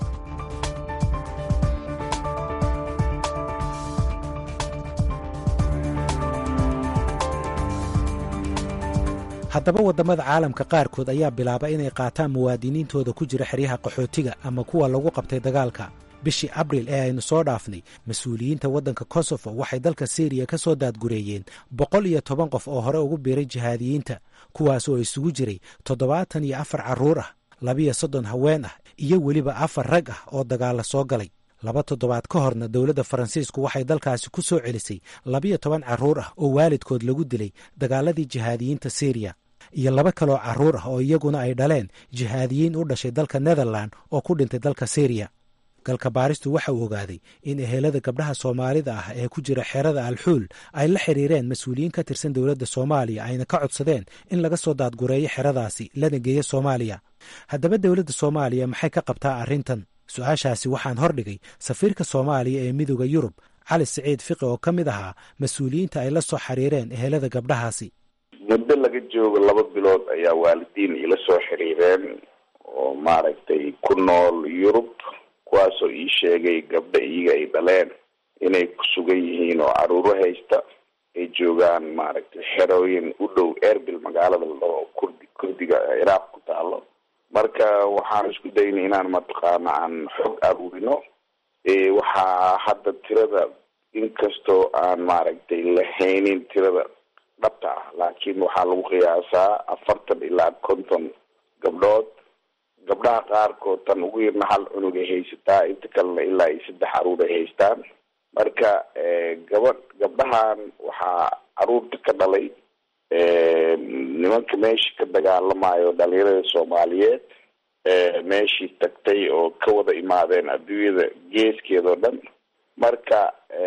haddaba waddamada caalamka qaarkood ayaa bilaaba inay qaataan muwaadiniintooda ku jira xeryaha qaxootiga ama kuwa lagu qabtay dagaalka bishii abril ee aynu soo dhaafnay mas-uuliyiinta waddanka kosofo waxay dalka syriya ka soo daadgureeyeen boqol iyo toban qof oo hore ugu biiray jihaadiyiinta kuwaas oo isugu jiray toddobaatan iyo afar carruur ah labiyo soddon haween ah iyo weliba afar rag ah oo dagaalla soo galay laba toddobaad ka horna dowladda faransiisku waxay dalkaasi ku soo celisay labiyo toban carruur ah oo waalidkood lagu dilay dagaaladii jihaadiyiinta syriya iyo laba kaloo carruur ah oo iyaguna ay dhaleen jihaadiyiin u dhashay dalka netherland oo ku dhintay dalka syriya galka baaristu waxa uu ogaaday in ehelada gabdhaha soomaalida ah ee ku jira xerada alxuul ay la xiriireen mas-uuliyiin ka tirsan dowladda soomaaliya ayna ka codsadeen in laga soo daadgureeyo xeradaasi lana geeyo soomaaliya haddaba dowladda soomaaliya maxay ka qabtaa arrintan su-aashaasi waxaan hordhigay safiirka soomaaliya ee midooda yurub cali siciid fiqi oo ka mid ahaa mas-uuliyiinta ay la soo xiriireen ehelada gabdhahaasi muddo laga joogo laba bilood ayaa waalidiin ila soo xiriireen oo maaragtay ku nool yurub kuwaasoo ii sheegay gabdha iyaga ay dhaleen inay ku sugan yihiin oo caruuro haysta ay joogaan maaragtay xerooyin u dhow erbil magaalada ladhaho kurdi kurdiga ciraaq ku taalo marka waxaan isku daynay inaan mataqaana aan xog aruurino waxaa hadda tirada inkastoo aan maaragtay lahaynin tirada dhabta ah laakiin waxaa lagu qiyaasaa afartan ilaa konton gabdhood gabdhaha qaarkood tan ugu yarna hal cunug ay haysataa inta kalena ilaa iyo saddex caruur ay haystaan marka gabadh gabdhahan waxaa caruurta ka dhalay nimanka meeshii ka dagaalamayo dhalinyarada soomaaliyeed meeshii tagtay oo ka wada imaadeen adduunyada geeskeeda oo dhan marka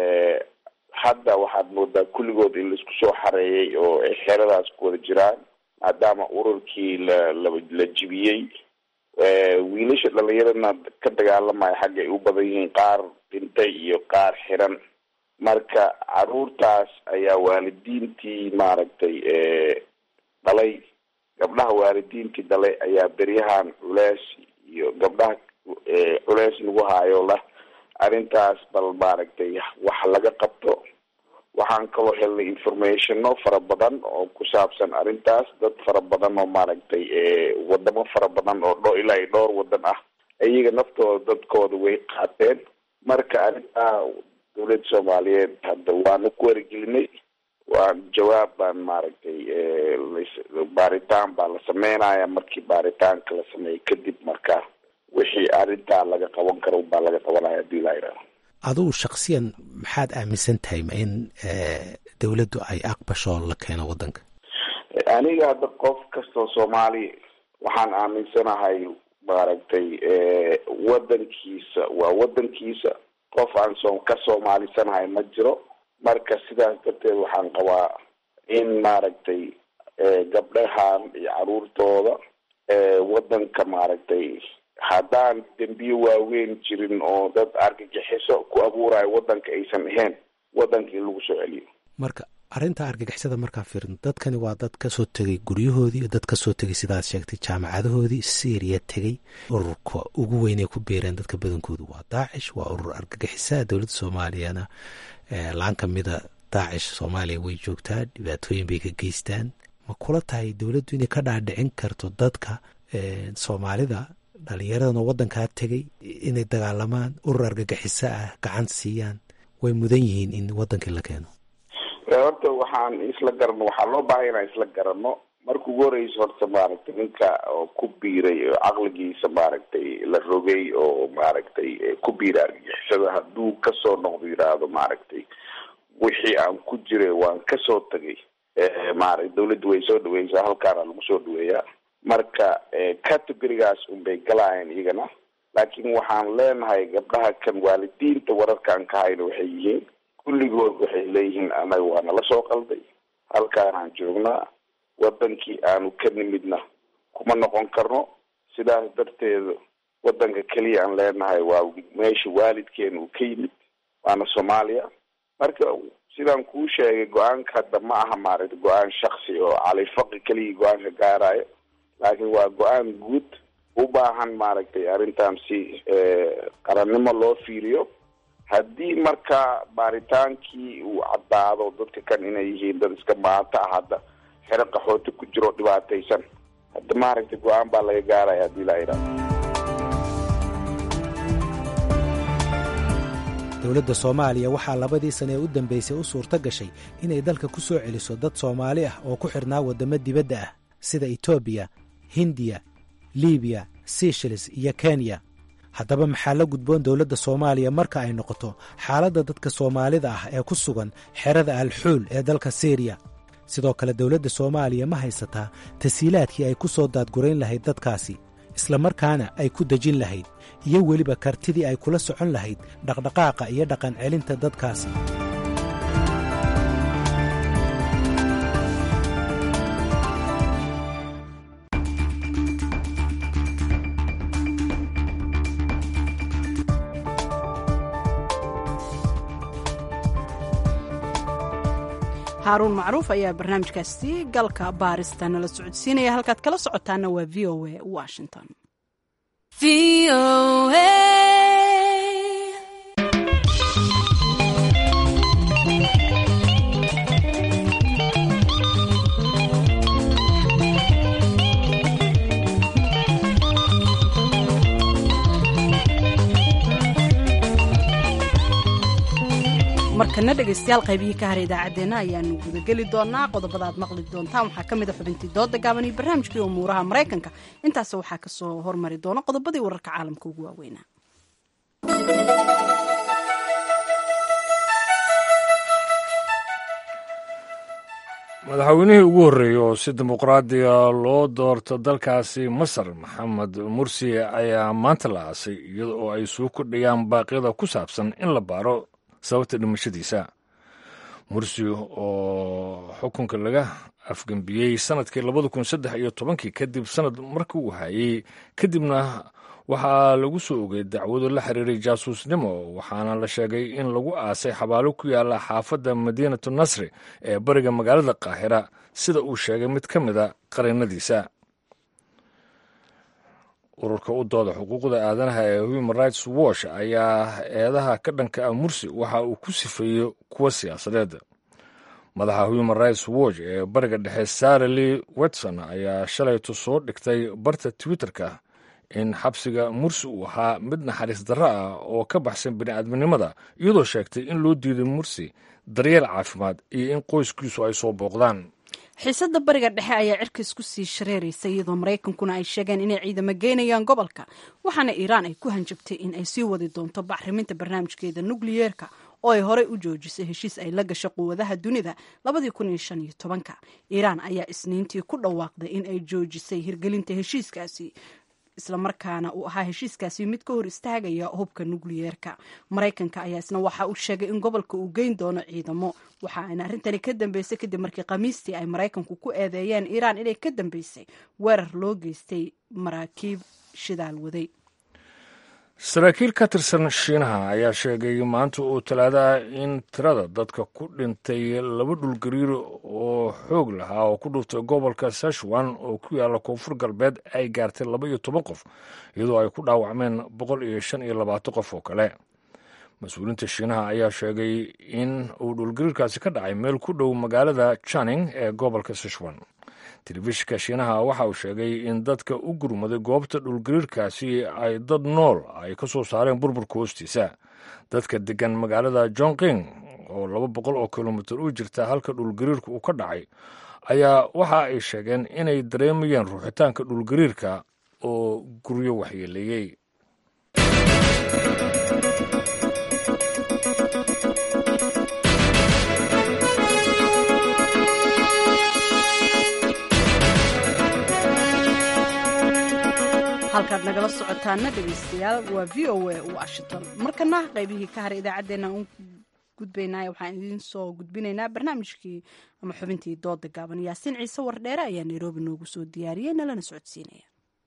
hadda waxaad moodaa kulligood in laisku soo xareeyay oo ay xeradaas ku wada jiraan maadaama ururkii la la la jibiyey wiilasha dhalinyaradna ka dagaalamaya xagga ay u badan yihiin qaar dhintay iyo qaar xiran marka caruurtaas ayaa waalidiintii maaragtay dhalay gabdhaha waalidiintii dhalay ayaa beryahan culeys iyo gabdhaha culeys lagu haayo lah arrintaas bal maaragtay wax laga qabto waxaan kaloo helnay informationo fara badan oo ku saabsan arrintaas dad fara badan oo maaragtay wadamo fara badan oo dho ilaa iyo dhowr wadan ah iyaga naftooda dadkooda way qaateen marka arrintaa dowladda soomaaliyeed hadda waanu ku warigelinay waa jawaab baan maaragtay baaritaan baa la sameynaya markii baaritaanka la sameeyey kadib marka wixii arrintaa laga qaban karo baa laga qabanaya hadii la yidhaaho adugu shaksiyan maxaad aaminsan tahay ma in dowladdu ay aqbasho la keeno waddanka aniga hadda qof kastoo soomaali waxaan aaminsanahay maaragtay waddankiisa waa waddankiisa qof aan soo ka soomaalisanahay ma jiro marka sidaas darteed waxaan qabaa in maaragtay gabdhahan iyo caruurtooda waddanka maaragtay haddaan dembiye waaweyn jirin oo dad argagixiso ku abuurayo waddanka aysan ahayn waddanka in lagu soo celiyo marka arrinta argagixisada markaan fiirin dadkani waa dad kasoo tegay guryahoodii dad kasoo tegay sidaad sheegtay jaamacadahoodii syriya tegey ururka ugu weynay ku biireen dadka badankoodu waa daacish waa urur argagixisa dowladda soomaaliyana laan kamida daacish soomaaliya way joogtaa dhibaatooyin bay ka geystaan ma kula tahay dowladdu inay ka dhaadhicin karto dadka soomaalida dhalinyaradana wadankaa tegey inay dagaalamaan urur argagixiso ah gacan siiyaan way mudan yihiin in wadankii la keeno horta waxaan isla garano waxaa loo baahay inaan isla garano marka ugu horeysa horta maaragtay ninka oo ku biiray oo caqligiisa maaragtay la rogay oo maaragtay ku biiray argagixisada hadduu kasoo noqdo yidhaahdo maaragtay wixii aan ku jiray waan kasoo tagay maaragta dawladda way soo dhaweysaa halkaana lagu soo dhaweeyaa marka categorigaas unbay galaayeen iyagana laakiin waxaan leenahay gabdhaha kan waalidiinta wararkaan ka hayna waxay yihiin kulligood waxay leeyihiin anaga waa nala soo qalday halkaanaan joognaa wadankii aanu ka nimidna kuma noqon karno sidaas darteeda wadanka keliya aan leenahay waa meesha waalidkeena uu ka yimid waana soomaaliya marka sidaan kuu sheegay go-aanka hadda ma aha maaragta go-aan shaksi oo califaqi keliya go-aanka gaarayo laakiin waa go-aan guud u baahan maaragtay arrintan si qarannimo loo fiiriyo haddii marka baaritaankii uu caddaado dadka kan inay yihiin dad iska maanta ah hadda xero qaxooti ku jiro dhibaataysan hadda maaragtay go-aan baa laga gaaraya haddii la idhaado dowladda soomaaliya waxaa labadii sane ee u dambeysay u suurto gashay inay dalka ku soo celiso dad soomaali ah oo ku xidhnaa waddamo dibadda ah sida etoobiya hindiya libiya seychelles iyo kenya haddaba maxaa la gudboon dowladda soomaaliya marka ay noqoto xaaladda dadka soomaalida ah ee ku sugan xerada alxuul ee dalka syriya sidoo kale dowladda soomaaliya ma haysataa tasiilaadkii ay ku soo daadgurayn lahayd dadkaasi islamarkaana ay ku dejin lahayd iyo weliba kartidii ay kula socon lahayd dhaqdhaqaaqa iyo dhaqan celinta dadkaasi haaruun macruuf ayaa barnaamijkaasi galka baarista nala socodsiinaya halkaad kala socotaana waa v o a washington markana dhegaystayaal qaybihii ka haray idaacaddeenna ayaanu gudageli doonaa qodobada aad maqli doontaan waxaa ka mida xubintii dooda gaaban iyo barnaamijkii umuuraha maraykanka intaas waxaa kasoo hormari doona qodobadii wararka caalamka ugu waaweynaa madaxweynihii ugu horreeyey oo si dimuqraadiga loo doorto dalkaasi masar maxamed mursi ayaa maanta la aasay iyada oo ay suu kordhayaan baaqyada ku saabsan in la baaro sababta dhimashadiisa mursi oo xukunka laga afgembiyey sanadkii labada kun saddex iyo tobankii kadib sanad markii uu hayey kadibna waxaa lagu soo ogay dacwado la xiriiray jaasuusnimo waxaana la sheegay in lagu aasay xabaalo ku yaala xaafadda madiinatu nasri ee bariga magaalada qaahira sida uu sheegay mid ka mida qarinadiisa ururka u dooda xuquuqda aadanaha ee human rights watch ayaa eedaha ka dhanka ah mursi waxa uu ku sifeeyey kuwa siyaasadeed madaxa human rights watch ee bariga dhexe sara lee wetson ayaa shalaytu soo dhigtay barta twitterka in xabsiga mursi uu ahaa mid naxariis darro ah oo ka baxsan bini'aadminimada iyadoo sheegtay in loo diiday mursi daryeel caafimaad iyo in qoyskiisu ay soo booqdaan xiisadda bariga dhexe ayaa cirka isku sii shareeraysa iyadoo maraykankuna ay sheegeen inay ciidamo geynayaan gobolka waxaana iiraan ay ku hanjabtay in ay sii wadi doonto bacriminta barnaamijkeeda nukliyeerka oo ay horey u joojisay heshiis ay la gasho quwadaha dunida ka iiraan ayaa isniintii ku dhawaaqday in ay joojisay hirgelinta heshiiskaasi islamarkaana uu ahaa heshiiskaasi mid ka hor istaagaya hubka nukliyeerka maraykanka ayaa isna waxa uu sheegay in gobolka uu geyn doono ciidamo waxa ayna arrintani ka dambeysay kadib markii khamiistii ay maraykanku ku eedeeyeen iiraan inay ka dambeysay weerar loo geystay maraakiib shidaal waday saraakiil ka tirsan shiinaha ayaa sheegay maanta uu talaadaha in tirada dadka ku dhintay laba dhulgariir oo xoog lahaa oo ku dhuftay gobolka sashwan oo ku yaalla koonfur galbeed ay gaartay laba iyo toban qof iyadoo ay ku dhaawacmeen boqol iyo shan iyo labaatan qof oo kale mas-uuliinta shiinaha ayaa sheegay in uu dhulgariirkaasi ka dhacay meel ku dhow magaalada janing ee gobolka sashwan telefishinka shiinaha waxa uu sheegay in dadka u gurmaday goobta dhulgariirkaasi ay dad nool ay ka soo saareen burburka hoostiisa dadka degan magaalada jonqing oo laba boqol oo kilomitir u jirta halka dhulgariirka uu ka dhacay ayaa waxa ay sheegeen inay dareemayeen ruuxitaanka dhulgariirka oo guryo waxyeeleeyey halkaad nagala socotaana dhegaystayaal waa v o a washington markana qaybihii ka haray idaacaddeenna u gudbaynay waxaan idiin soo gudbinaynaa barnaamijkii ama xubintii dooda gaaban yaasiin ciise wardheere ayaa nairobi noogu soo diyaariyey nalana socodsiinaya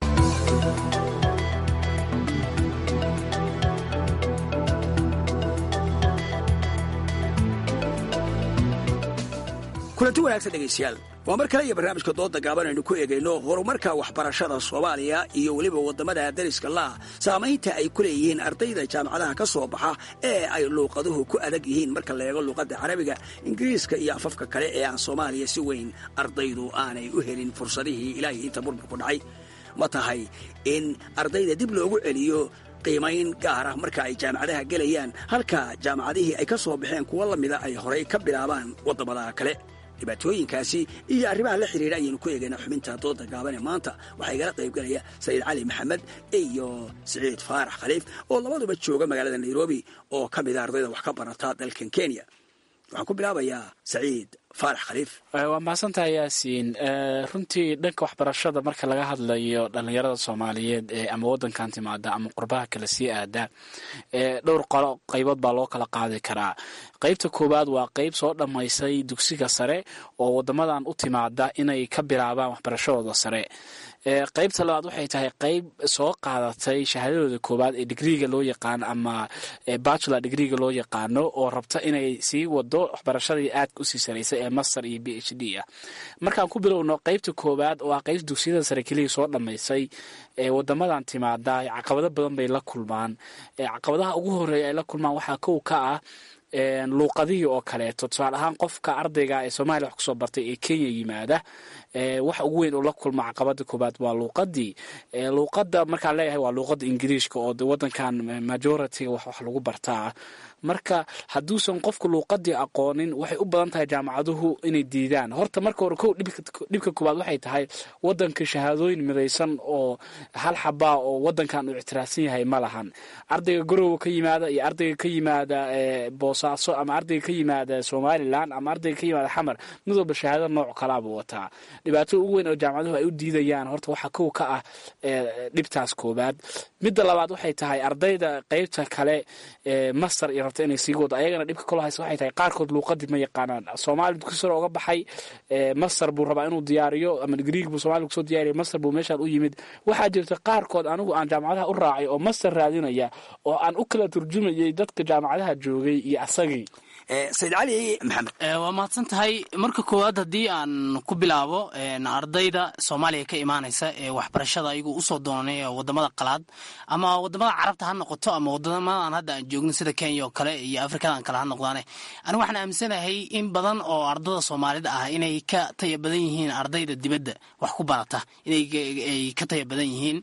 kulanti wanaagsan dhegaystayaal waa mar kale iyo barnaamijka dooda gaaban aynu ku eegayno horumarka waxbarashada soomaaliya iyo weliba waddamada dariska laah saamaynta ay ku leeyihiin ardayda jaamacadaha ka soo baxa ee ay luuqaduhu ku adag yihiin marka la eego luuqadda carabiga ingiriiska iyo afafka kale ee aan soomaaliya si weyn ardaydu aanay u helin fursadihii ilaahay inta burburku dhacay ma tahay in ardayda dib loogu celiyo qiimayn gaar ah marka ay jaamacadaha gelayaan halka jaamacadihii ay ka soo baxeen kuwo la mida ay horay ka bilaabaan waddamada kale dhibaatooyinkaasi iyo arrimaha la xidhiidha ayaynu ku eegaynaa xubinta dooda gaaban ee maanta waxaa igala qaybgalaya sayid cali maxamed iyo siciid faarax khaliif oo labaduba jooga magaalada nairobi oo ka mida ardayda wax ka barata dalkan kenya waxaan ku bilaabayaa saciid faarax khaliif waa mahadsantaha yaasiin runtii dhanka waxbarashada marka laga hadlayo dhallinyarada soomaaliyeed ee ama waddankan timaada ama qurbaha kale sii aada dhowr qolo qaybood baa loo kala qaadi karaa qaybta koowaad waa qayb soo dhammaysay dugsiga sare oo waddamadan u timaada inay ka bilaabaan waxbarashadooda sare qaybta labaad waxay tahay qayb soo qaadatay shahaadadooda koowaad ee digriiga loo yaqaano ama bachelor digriiga loo yaqaano oo rabta inay sii wado waxbarashadii aadka usii saraysa ee master iyo b h d ah markaan ku bilowno qaybta koowaad oo ah qayb dugsiyada sare keliya soo dhammaysay ee wadamadan timaada caqabado badan bay la kulmaan caqabadaha ugu horeeya ay la kulmaan waxaa kow ka ah luuqadihii oo kaleeto tusaale ahaan qofka ardayga ee soomaaliya wax kusoo bartay ee kenya yimaada wax ugu weyn oo la kulma caqabada koobaad waa luuqadii luuqada markaan leeyahay waa luuqada ingiriishka oo wadankan majority wax wax lagu bartaa marka hadduusan qofku luuqadii aqoonin waxay u badan tahay jaamacaduhu inay diidaan horta marka hore kow dhibka koowaad waxay tahay wadanka shahaadooyin midaysan oo hal xabaa oo wadankan uu ictiraafsan yahay ma lahan ardayga garowa ka yimaada iyo ardayga ka yimaada boosaaso ama ardayga ka yimaada somalilan ama ardayga ka yimaada xamar mid walba shahaado nooc kalaabuu wataa dhibaatada ugu weyn oo jaamacaduhu ay u diidayaan horta waxaa kow ka ah dhibtaas koobaad midda labaad waxay tahay ardayda qeybta kale master iyo rabta inay sii wado ayagana dhibka kalo haysa waxay tahay qaarkood luuqadii ma yaqaanaan soomaali dugsi sare oga baxay master buu rabaa inuu diyaariyo ama griig buu somalia kusoo diyaariya master buu meeshaan u yimid waxaa jirta qaarkood anigu aan jaamacadaha u raacay oo master raadinaya oo aan u kala turjumayay dadka jaamacadaha joogay iyo asagii sayid cali maxamed waa mahadsan tahay marka koowaad haddii aan ku bilaabo ardayda soomaaliya ka imaanaysa ee waxbarashada ayagu usoo doonanay wadamada qalaad ama wadamada carabta ha noqoto ama wadamadan hadda aan joogno sida kenya oo kale iyo afrikadan kale ha noqdaane anigu waxaan aaminsanahay in badan oo ardada soomaalida ah inay ka taya badan yihiin ardayda dibadda wax ku barata inay ka taya badan yihiin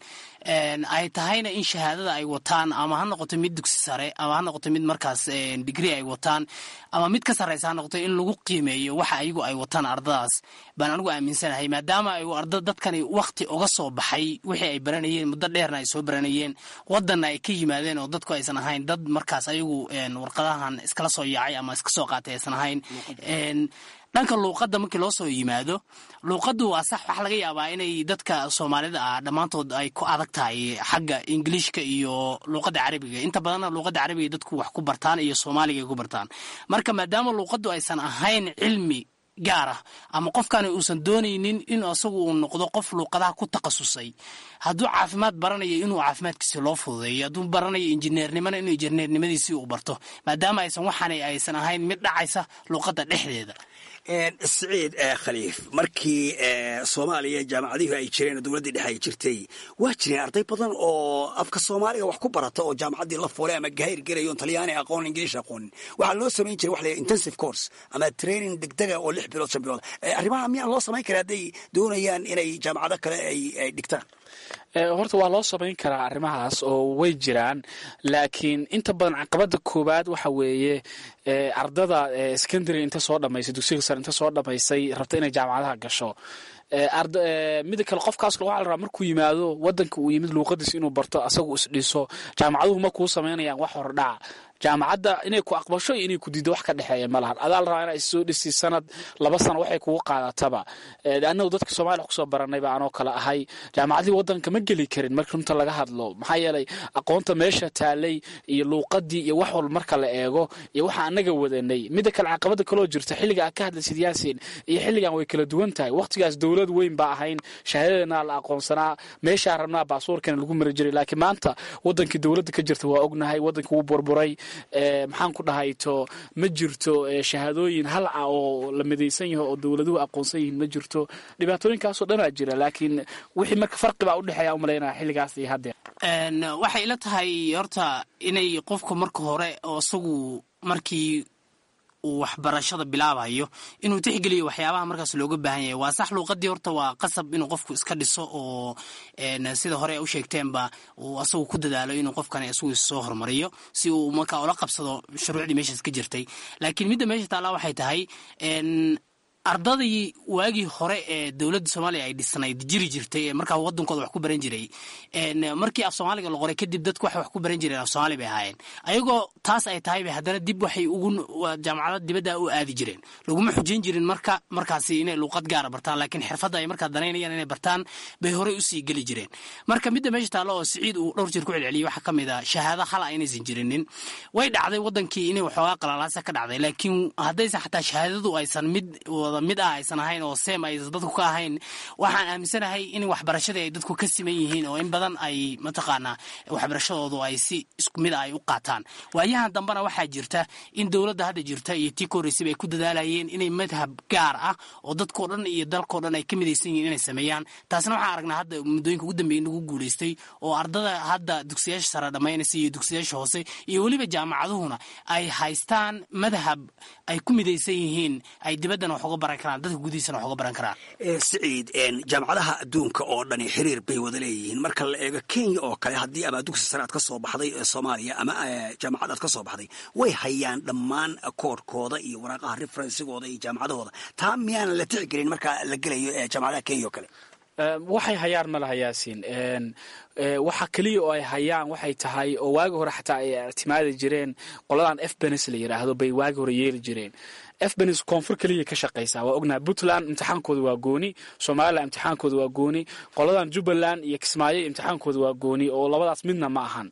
ay tahayna in shahaadada ay wataan ama ha noqoto mid dugsi sare ama ha noqoto mid markaas digri ay wataan ama mid ka sarreysa ha noqoto in lagu qiimeeyo waxa ayagu ay wataan ardadaas baan anigu aaminsanahay maadaama ay arda dadkani wakti uga soo baxay wixii ay baranayeen muddo dheerna ay soo baranayeen wadanna ay ka yimaadeen oo dadku aysan ahayn dad markaas ayagu warqadahan iskala soo yaacay ama iska soo qaatay aysan ahayn dhanka luuqadda markii loo soo yimaado luuqaddu waa sax waxaa laga yaabaa inay dadka soomaalida ah dhammaantood ay ku adag tahay xagga ingiliishka iyo luuqadda carabiga inta badanna luuqadda carabiga dadku wax ku bartaan iyo soomaaliga ay ku bartaan marka maadaama luuqaddu aysan ahayn cilmi gaar ah ama qofkani uusan doonaynin in asagu uu noqdo qof luuqadaha ku takhasusay hadduu caafimaad baranayo inuu caafimaadkiisi loo fududeeyo hadduu baranayo injineernimana inuu injineernimadiisii uu barto maadaama aysan waxaana aysan ahayn mid dhacaysa luuqadda dhexdeeda siciid khaliif markii soomaaliya jaamacadihii ay jireen dowladdii dhexe ay jirtay waa jireen arday badan oo afka soomaaliga wax ku barata oo jaamacaddii la fuulay ama gahayr gelayo talyaani aqoon ingiliish aqoonin waxaa loo samayn jiray wax la intensive course ama training degdega oo lix bilood shan bilood arrimaha miyaan loo samayn kara hadday doonayaan inay jaamacado kale ay dhigtaan horta waa loo samayn karaa arrimahaas oo way jiraan laakiin inta badan caqabada koowaad waxa weeye ardada secondary inta soo dhamaysay dugsiga sare inta soo dhamaysay rabta inay jaamacadaha gasho mida kale qofkaas waxaa la rabaa markuu yimaado wadanka uu yimid luuqadiis inuu barto asagu isdhiso jaamacaduhu ma kuu samaynayaan wax hordhaca jaamacadda inay ku aqbasho iyo inay ku diiddo wax ka dhexeeya ma lahan adaa la rabaa inaa issoo dhisi sanad laba sano waxay kugu qaadataba annagu dadka soomaliya kusoo baranayba anoo kale ahay jaamacadii wadanka ma geli karin marka runta laga hadlo maxaa yeelay aqoonta meesha taalay iyo luuqadii iyo wax walba marka la eego iyo waxa anaga wadanay mida kale caqabada kaloo jirta xilliga aad ka hadlaysid yaasin iyo xilligan way kala duwan tahay waqtigaas dowlad weyn baa ahayn shahaadadana la aqoonsanaa meeshaa rabnaa baasuurkana lagu mari jiray laakiin maanta wadankii dowladda ka jirta waa ognahay wadanka wuu burburay maxaan ku dhahayto ma jirto shahaadooyin halca oo la midaysan yaho oo dowladuhu aqoonsan yihiin ma jirto dhibaatooyinkaasoo dhanaa jira laakiin wixii marka farqibaa udhexeeya umalaynaya xilligaas iyo haddeer waxay ila tahay horta inay qofku marka hore oo isagu markii uu waxbarashada bilaabayo inuu tixgeliyo waxyaabaha markaas looga baahan yahay waa sax luuqadii horta waa qasab inuu qofku iska dhiso oo sida hore u sheegteenba uu asagu ku dadaalo inuu qofkani isagu soo hormariyo si uu markaa ula qabsado shuruucdii meeshaas ka jirtay laakiin midda meesha taallaa waxay tahay ardadii waagii hore ee dowladda soomaaliya ay dhisnayd jiri jirtay ee markaa wadankooda wax ku baran jiray markii af soomaaliga la qoray kadib dadku waxay wax ku baran jireen af soomaali bay ahaayeen ayagoo taas ay tahay bay haddana dib waxay ugu jaamacada dibadda u aadi jireen laguma xujayn jirin marka markaasi inay luuqad gaara bartaan laakiin xirfadda ay markaa danaynayaan inay bartaan bay horey usii geli jireen marka midda meesha taallo oo siciid uu dhowr jir ku celceliyay waxaa ka mid a shahaado hala inaysan jirinin way dhacday wadankii inay waxoogaa qalalaasa ka dhacday laakiin haddaysan xataa shahaadadu aysan mid mid ah aysan ahayn oo seem aysan dadku ka ahayn waxaan aaminsanahay in waxbarashadii ay dadku ka siman yihiin oo in badan ay mataqaanaa waxbarashadoodu ay si isku mid ah ay u qaataan waayahan dambena waxaa jirta in dowladda hadda jirta iyo tii korreysaba ay ku dadaalayeen inay madhab gaar ah oo dadkao dhan iyo dalkao dhan ay ka midaysan yihiin inay sameeyaan taasna waxaan aragnaa hadda muddooyinka ugu dambeeya in lagu guulaystay oo ardada hadda dugsiyaasha sare dhammaynaysa iyo dugsiyaasha hoose iyo weliba jaamacaduhuna ay haystaan madhab ay ku midaysan yihiin ay dibaddana wax uga baran karaan dadka gudihiisana wax uga baran karaan siciid jaamacadaha adduunka oo dhani xiriir bay wada leeyihiin marka la eego kenya oo kale haddii ama dugsi sare aad ka soo baxday ee soomaaliya ama jaamacad aad ka soo baxday way hayaan dhammaan koodhkooda iyo waraaqaha referensigooda iyo jaamacadahooda taa miyaanan la tixgelin marka la gelayo jaamacadaha kenya oo kale waxay hayaan ma laha yaasiin waxa keliya oo ay hayaan waxay tahay oo waagi hore xataa ay ictimaadi jireen qoladan f benes la yidhaahdo bay waagi hore yeeli jireen f benes koonfur keliya ka shaqaysaa waa ognaha puntland imtixaankooda waa gooni somalilan imtixaankooda waa gooni qoladan jubbaland iyo kismaayo imtixaankooda waa gooni oo labadaas midna ma ahan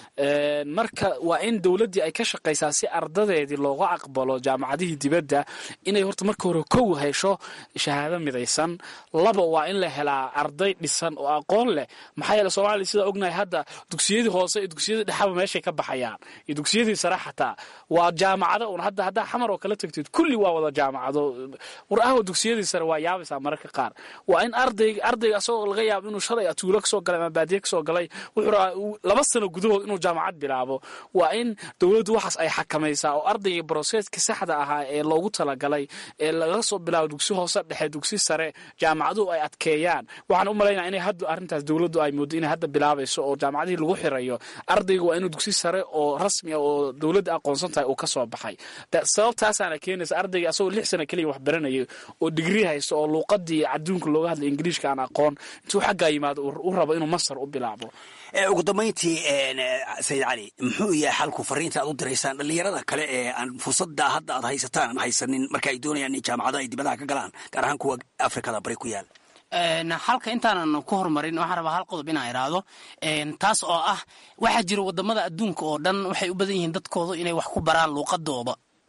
marka waa in dowladdii ay ka shaqaysaa si ardadeedii looga aqbalo jaamacadihii dibadda inay horta marka hore kow hesho shahaado midaysan laba waa in la helaa arday dhisan oo aqoon leh maxaa yeele soomaaliya sidaa ognahay hadda dugsiyadii hoose iyo dugsiyadii dhexaba meeshay ka baxayaan iyo dugsiyadii sare xataa waa jaamacado un hadda haddaa xamar oo kala tagtid kulli waa wada jaamacado war ahwa dugsiyadii sare waa yaabaysaa mararka qaar waa in arday ardayga asagoo laga yaabo inuu shalay atuulo kasoo galay ama baadiye kasoo galay wuxuu rabaa laba sano gudahood inuu jaamacad bilaabo waa in dowladdu waxaas ay xakamaysaa oo ardayga broseska saxda ahaa ee loogu talagalay ee laga soo bilaabo dugsi hoose dhexe dugsi sare jaamacaduhu ay adkeeyaan waxaan u malaynaya inay hadda arrintaas dowladdu ay moodo inay hadda bilaabayso oo jaamacadihii lagu xirayo ardayga waa inuu dugsi sare oo rasmi ah oo dowladda aqoonsan tahay uu ka soo baxay sababtaasaana keenaysa ardayga asagoo lix sano keliya wax baranaya oo digri haysto oo luuqadii adduunka looga hadlay ingiliishka aan aqoon intuu xaggaa yimaado u rabo inuu masar u bilaabo ugu dambayntii sayid cali muxuu yahay xalku fariinta aad u diraysaan dhallinyarada kale ee aan fursadda hadda aad haysataan aan haysanin marka ay doonayaan in jaamacado ay dibadaha ka galaan gaar ahaan kuwa afrikada bari ku yaal halka intaanan ku horumarin waxaan rabaa hal qodob inaan iraahdo taas oo ah waxaa jira wadamada adduunka oo dhan waxay u badan yihiin dadkooda inay wax ku baraan luuqadooda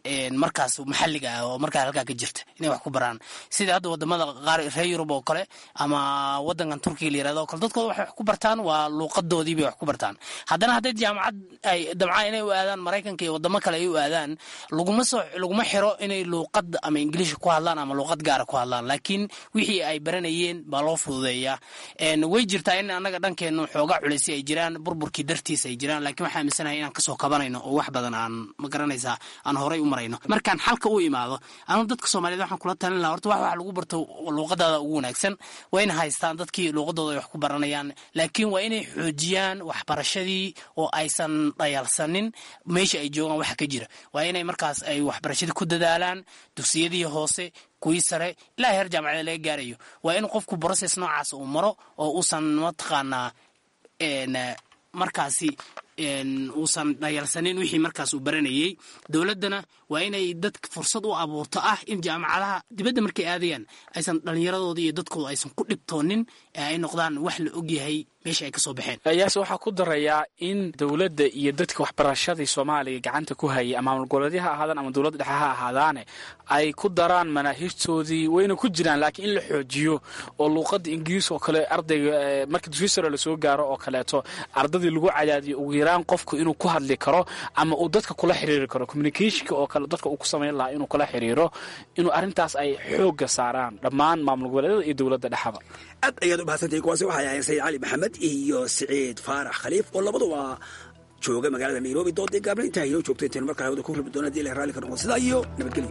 markaas maxalliga ah oo markaa halkaa ka jirta inay wax ku baraan sida hadda wadamada qaar reer yurub oo kale ama wadankan turkiga la yirahdo o kale dadkooda waxay wax ku bartaan waa luuqadoodii bay wax ku bartaan haddana hadday jaamacad ay dabcaan inay u aadaan maraykanka iyo wadamo kale ay u aadaan laguma soo laguma xiro inay luuqad ama ingiliish ku hadlaan ama luuqad gaara ku hadlaan laakiin wixii ay baranayeen baa loo fududeeyaa way jirtaa in annaga dhankeenu xooga culeysi ay jiraan burburkii dartiis ay jiraan lakiin waxaa aaminsanahay inaan kasoo kabanayno oo wax badan aan ma garanaysaa aan horay u marayno markaan xalka u imaado anu dadka soomaaliyed waxaan kula talin laha horta wax wax lagu barto luuqadaada ugu wanaagsan waa in haystaan dadkii luuqadooda ay wax ku baranayaan laakiin waa inay xoojiyaan waxbarashadii oo aysan dhayalsanin meesha ay joogaan waxa ka jira waa inay markaas ay waxbarashadii ku dadaalaan dugsiyadii hoose kuwii sare ilaa heer jaamacada laga gaarayo waa in qofku brocess noocaas uu maro oo uusan mataqaanaa markaasi uusan dhayalsanin wixii markaas uu baranayey dowladdana waa inay dadka fursad u abuurto ah in jaamacadaha dibadda markay aadayaan aysan dhallinyaradoodii iyo dadkooda aysan ku dhibtoonin ee ay noqdaan wax la ogyahay meesha ay ka soo baxeen yaase waxaa ku darayaa in dowladda iyo dadka waxbarashadii soomaaliya gacanta ku hayay ama maamul goboleedya ha ahaadaan ama dowladda dhexe ha ahaadaane ay ku daraan manaahijtoodii wayna ku jiraan laakiin in la xoojiyo oo luuqadda ingiriis oo kale ardayga marka dugsi sare lasoo gaaro oo kaleeto ardadii lagu cadaadiyo ugu yaraan qofku inuu ku hadli karo ama uu dadka kula xiriiri karo communicationka oo kale dadka uu ku samayn lahaa inuu kula xiriiro inuu arrintaas ay xoogga saaraan dhammaan maamul goboleedyada iyo dowladda dhexaba aad ayaad u mahadsantahay kuwaasi waxay ahayn sayid cali maxamed iyo siciid faarax khaliif oo labaduba jooga magaalada nairobi doodii gaabna intaa inoo joogto intaynu markaa hawada ku rabi doona hadii ilahay raalli ka noqdo sidaa iyo nabadgelyo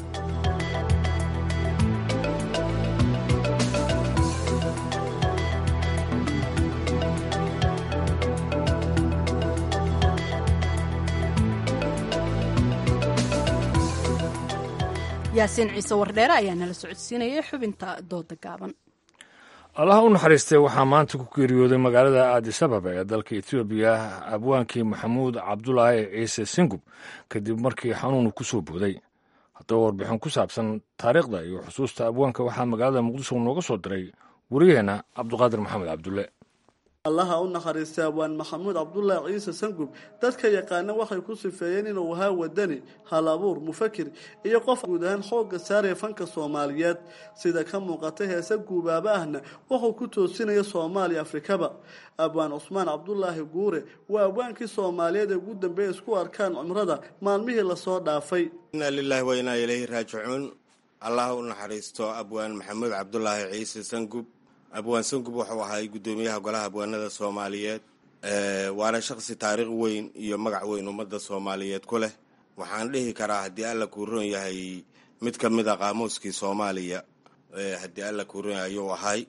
yaasiin ciise wardheere ayaa nala socodsiinayay xubinta dooda gaaban allaha u naxariistay waxaa maanta ku geeriyooday magaalada aadisababa ee dalka etoobiya abwaankii maxamuud cabdulaahi ciise singub kadib markii xanuunu ku soo booday haddaba warbixin ku saabsan taariikhda iyo xusuusta abwaanka waxaa magaalada muqdisho nooga soo diray wariyaheenna cabduqaadir maxamed cabdulle allaha u naxariistay abwaan maxamuud cabdulaahi ciise sangub dadka yaqaana waxay ku sifeeyeen inuu ahaa wadani hal abuur mufakir iyo qof guud ahaan xoogga saaraya fanka soomaaliyeed sida ka muuqatay heese guubaaba ahna wuxuu ku toosinaya soomaaliya afrikaba abwaan cusmaan cabdulaahi guure waa abwaankii soomaaliyeed ee ugu dambeeya isku arkaan cumrada maalmihii lasoo dhaafay inaa lilaahi wa inaa ilayhi raajicuun allaha u naxariisto abwaan maxamuud cabdulaahi ciise sangub abwaan sangub wuxuu ahay guddoomiyaha golaha abwaanada soomaaliyeed waana shaqsi taariikh weyn iyo magac weyn ummadda soomaaliyeed ku leh waxaan dhihi karaa haddii alla kuu roon yahay mid ka mid a qaamuuskii soomaaliya haddii alla kuu roon yahay ayuu ahay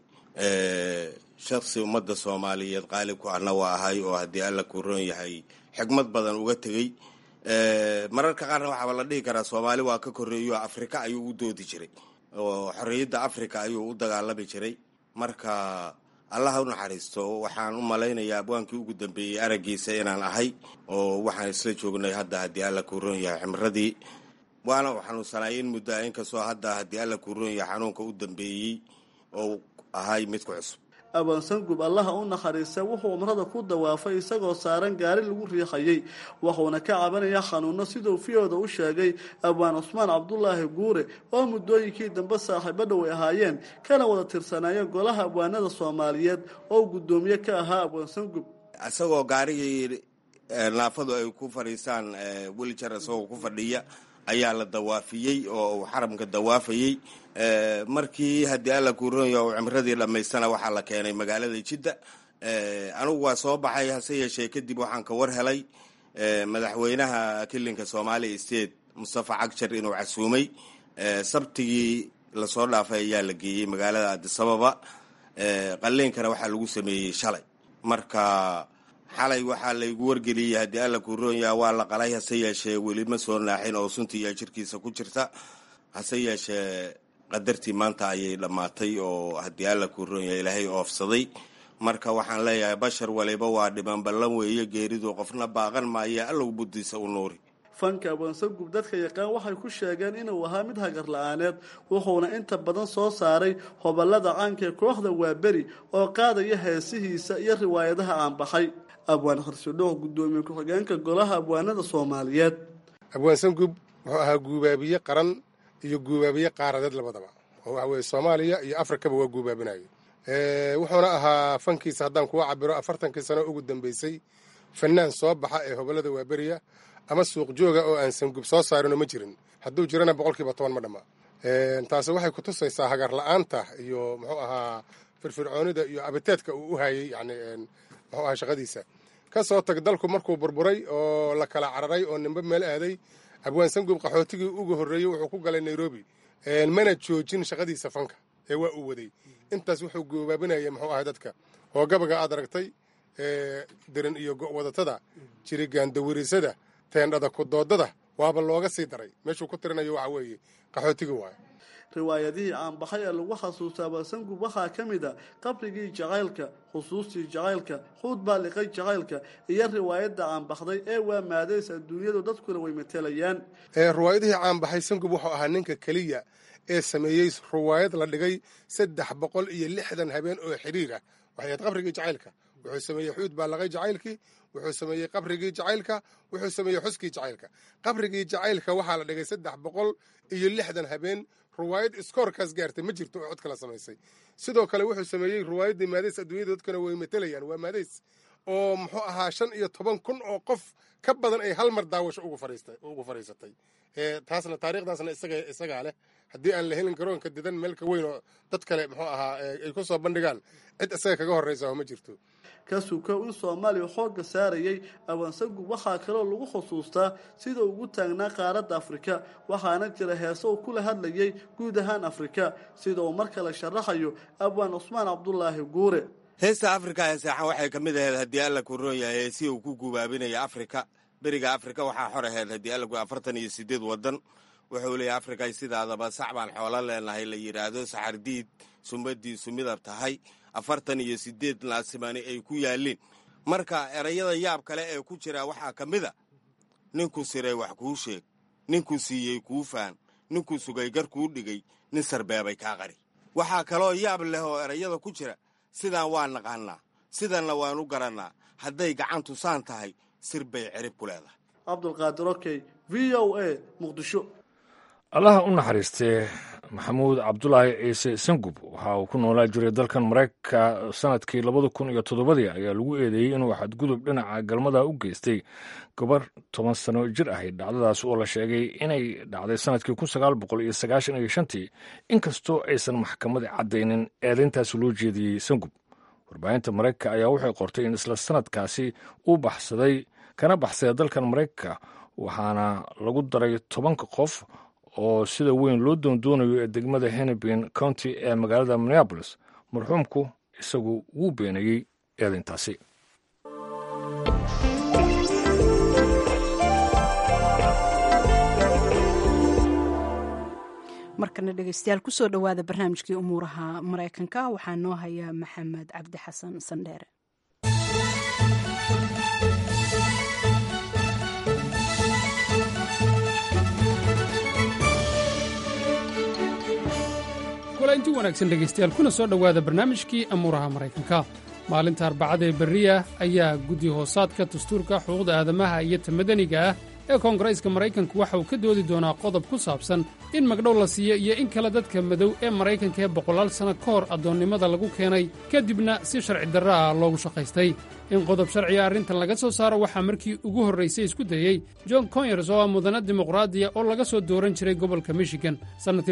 shaqsi ummadda soomaaliyeed qaalib ku ahna waa ahay oo haddii alla kuu roon yahay xigmad badan uga tegey mararka qaarna waxaaba la dhihi karaa soomaali waa ka korreeyo afrika ayuu u doodi jiray oo xorriyadda afrika ayuu u dagaalami jiray marka allaha u naxariisto waxaan u malaynayaa abwaankii ugu dambeeyey araggiisa inaan ahay oo waxaan isla joognay hadda haddii alla kuu roon yahay ximradii waana u xanuunsanay in muddo inkastoo hadda haddii alla kuu roon yahay xanuunka u dambeeyey oo ahay mid ku cusub abwaan sangub allaha u naxariista wuxuu cumrada ku dawaafay isagoo saaran gaari lagu riixayay wuxuuna ka cabanaya xanuuno siduu fiyooda u sheegay abwaan cusmaan cabdulaahi guure oo muddooyinkii dambe saaxiibo dhow ay ahaayeen kana wada tirsanaayeen golaha abwaanada soomaaliyeed oo guddoomiye ka ahaa abwaan sangub isagoo gaarigii naafadu ay ku fadhiisaan welijar isagoo ku fadhiya ayaa la dawaafiyey oo uu xaramka dawaafayey markii haddii alla kuuronya uu cimradii dhammaystana waxaa la keenay magaalada jidda anigu waa soo baxay hase yeeshee kadib waxaan ka war helay madaxweynaha kilinka soomaaliya state mustafa cagjar inuu casuumay sabtigii lasoo dhaafay ayaa la geeyey magaalada adisababa qaliinkana waxaa lagu sameeyey shalay marka xalay waxaa laygu wargeliyey haddii alla kuuronya waa la qalay hase yeeshee weli ma soo naaxin oo suntiiyaa jirkiisa ku jirta hase yeeshee qadartii maanta ayay dhammaatay oo haddii alla kuuronya ilaahay oofsaday marka waxaan leeyahay bashar waliba waa dhiman ballan weeye geeridu qofna baaqan maaya allow buddiisa u nuuri fanka abwaansangub dadka yaqaan waxay ku sheegeen inuu ahaa mid hagar la-aaneed wuxuuna inta badan soo saaray hoballada caanka ee kooxda waaberi oo qaadaya heesihiisa iyo riwaayadaha aanbaxay abwaan kharsidhooh guddoomiye ku-xigeenka golaha abwaanada soomaaliyeed abwaan sangub muxuu ahaa guubaabiye qaran iyo guubaabiye qaaradeed labadaba oo waxa weeye soomaaliya iyo afrikaba waa guubaabinayo wuxuuna ahaa fankiisa haddaan kuwa cabiro afartankii sano ugu dambeysay fanaan soo baxa ee hobolada waaberiya ama suuq jooga oo aan sangub soo saarinoo ma jirin hadduu jirana boqolkiiba toban ma dhamma taasi waxay ku tusaysaa hagar la-aanta iyo muxuu ahaa firfircoonida iyo abiteedka uu u hayay yani muxuu ahaa shaqadiisa ka soo tag dalku markuu burburay oo la kala cararay oo nimbe meel aaday abwaan sangub qaxootigii uga horreeyey wuxuu ku galay nairobi mana joojin shaqadiisa fanka ee waa uu waday intaas wuxuu goobaabinaya muxuu ahay dadka oo gabaga aad aragtay dirin iyo go-wadatada jirigaandawirisada teendhada kudoodada waaba looga sii daray meeshuu ku tirinayo waxa weeye qaxootigii waayo riwaayadihii caanbaxay ee lagu xasuustaa baasangub waxaa ka mid a qabrigii jacaylka xusuustii jacaylka xuud baa liqay jacaylka iyo riwaayadda caanbaxday ee waa maadays adduunyadu dadkuna way matelayaan riwaayadihii caanbaxay sangub wuxuu ahaa ninka keliya ee sameeyey riwaayad la dhigay saddex boqol iyo lixdan habeen oo xidhiira waxay ahayd qabrigii jacaylka wuxuu sameeyey xuud baa laqay jacaylkii wuxuu sameeyey qabrigii jacaylka wuxuu sameeyey xuskii jacaylka qabrigii jacaylka waxaa la dhigay saddex boqol iyo lixdan habeen riwaayad iskoorkaas gaartay ma jirto oo cod kala samaysay sidoo kale wuxuu sameeyey riwaayaddii maadays adduunyada dadkuna way matelayaan waa maadays oo muxuu ahaa shan iyo toban kun oo qof ka badan ay hal mar daawasho ugu fadhiisatay taasna taariikhdaasna isagaa leh haddii aan la helin garoonka didan meelka weyn oo dad kale muxuu ahaa ay ku soo bandhigaan cid isaga kaga horraysa ma jirto ka sukow in soomaaliya xoogga saarayay awansagub waxaa kaloo lagu xusuustaa sida ugu taagnaa qaaradda afrika waxaana jira heese uu kula hadlayay guud ahaan afrika sida uu mar kale sharaxayo abwaan cusmaan cabdulaahi guure heesta afrika ee seexan waxay ka mid ahayd haddii alla ku roon yahay heesii uu ku gubaabinaya afrika beriga afrika waxaa xor ahayd haddii alla ku afartan iyo sideed waddan wuxuu leeyahy afrika sidaadaba sac baan xoolo leenahay la yidhaahdo saxardiid sumadiisu midab tahay afartan iyo sideed naasimaani ay ku yaalliin marka erayada yaab kale ee ku jira waxaa ka mid a ninkuu siray wax kuu sheeg ninkuu siiyey kuu faan ninkuu sugay gar kuu dhigay nin sarbeebay kaa qari waxaa kaloo yaab leh oo erayada ku jira sidaan waa naqaannaa sidanna waan u garannaa hadday gacantu saan tahay sir bay cirib ku leedahay cabdulqaadir okey v o a muqdisho allaha u naxariistee maxamuud cabdulaahi ciise sangub waxa uu ku noolaa jiray dalkan maraykanka sanadkii labada kun iyo toddobadii ayaa lagu eedeeyey inuu xadgudub dhinaca galmada u geystay gabar toban sano jir ahayd dhacdadaas oo la sheegay inay dhacday sanadkii kun sagaal boqol iyo sagaashan iyo shantii inkastoo aysan maxkamadi caddaynin eedayntaas loo jeediyey sangub warbaahinta maraykanka ayaa waxay qortay in isla sanadkaasi uu baxsaday kana baxsada dalkan maraykanka waxaana lagu daray tobanka qof oo sida weyn loo doondoonayo ee degmada hennepin county ee magaalada minneabolis marxuumku isagu wuu beenayey eedayntaasi markana dhegeystayaal kusoo dhowaada barnaamijkii umuuraha maraykanka waxaa noo haya maxamed cabdi xasan sandheere inti wanaagsan dhegaystayaal kuna soo dhowaada barnaamijkii amuuraha maraykanka maalinta arbacada ee berriya ayaa guddi hoosaadka dastuurka xuquuqda aadamaha iyo ta madaniga ah ee koongareeska maraykanku waxa uu ka doodi doonaa qodob ku saabsan in magdhow la siiyo iyo in kale dadka madow ee maraykanka ee boqolaal sanno ka hor addoonnimada lagu keenay kadibna si sharci darro ah loogu shaqaystay in qodob sharciga arrintan laga soo saaro waxaa markii ugu horraysay isku dayey john conyers oo ah mudana dimuqraadiya oo laga soo dooran jiray gobolka michigan sannadkii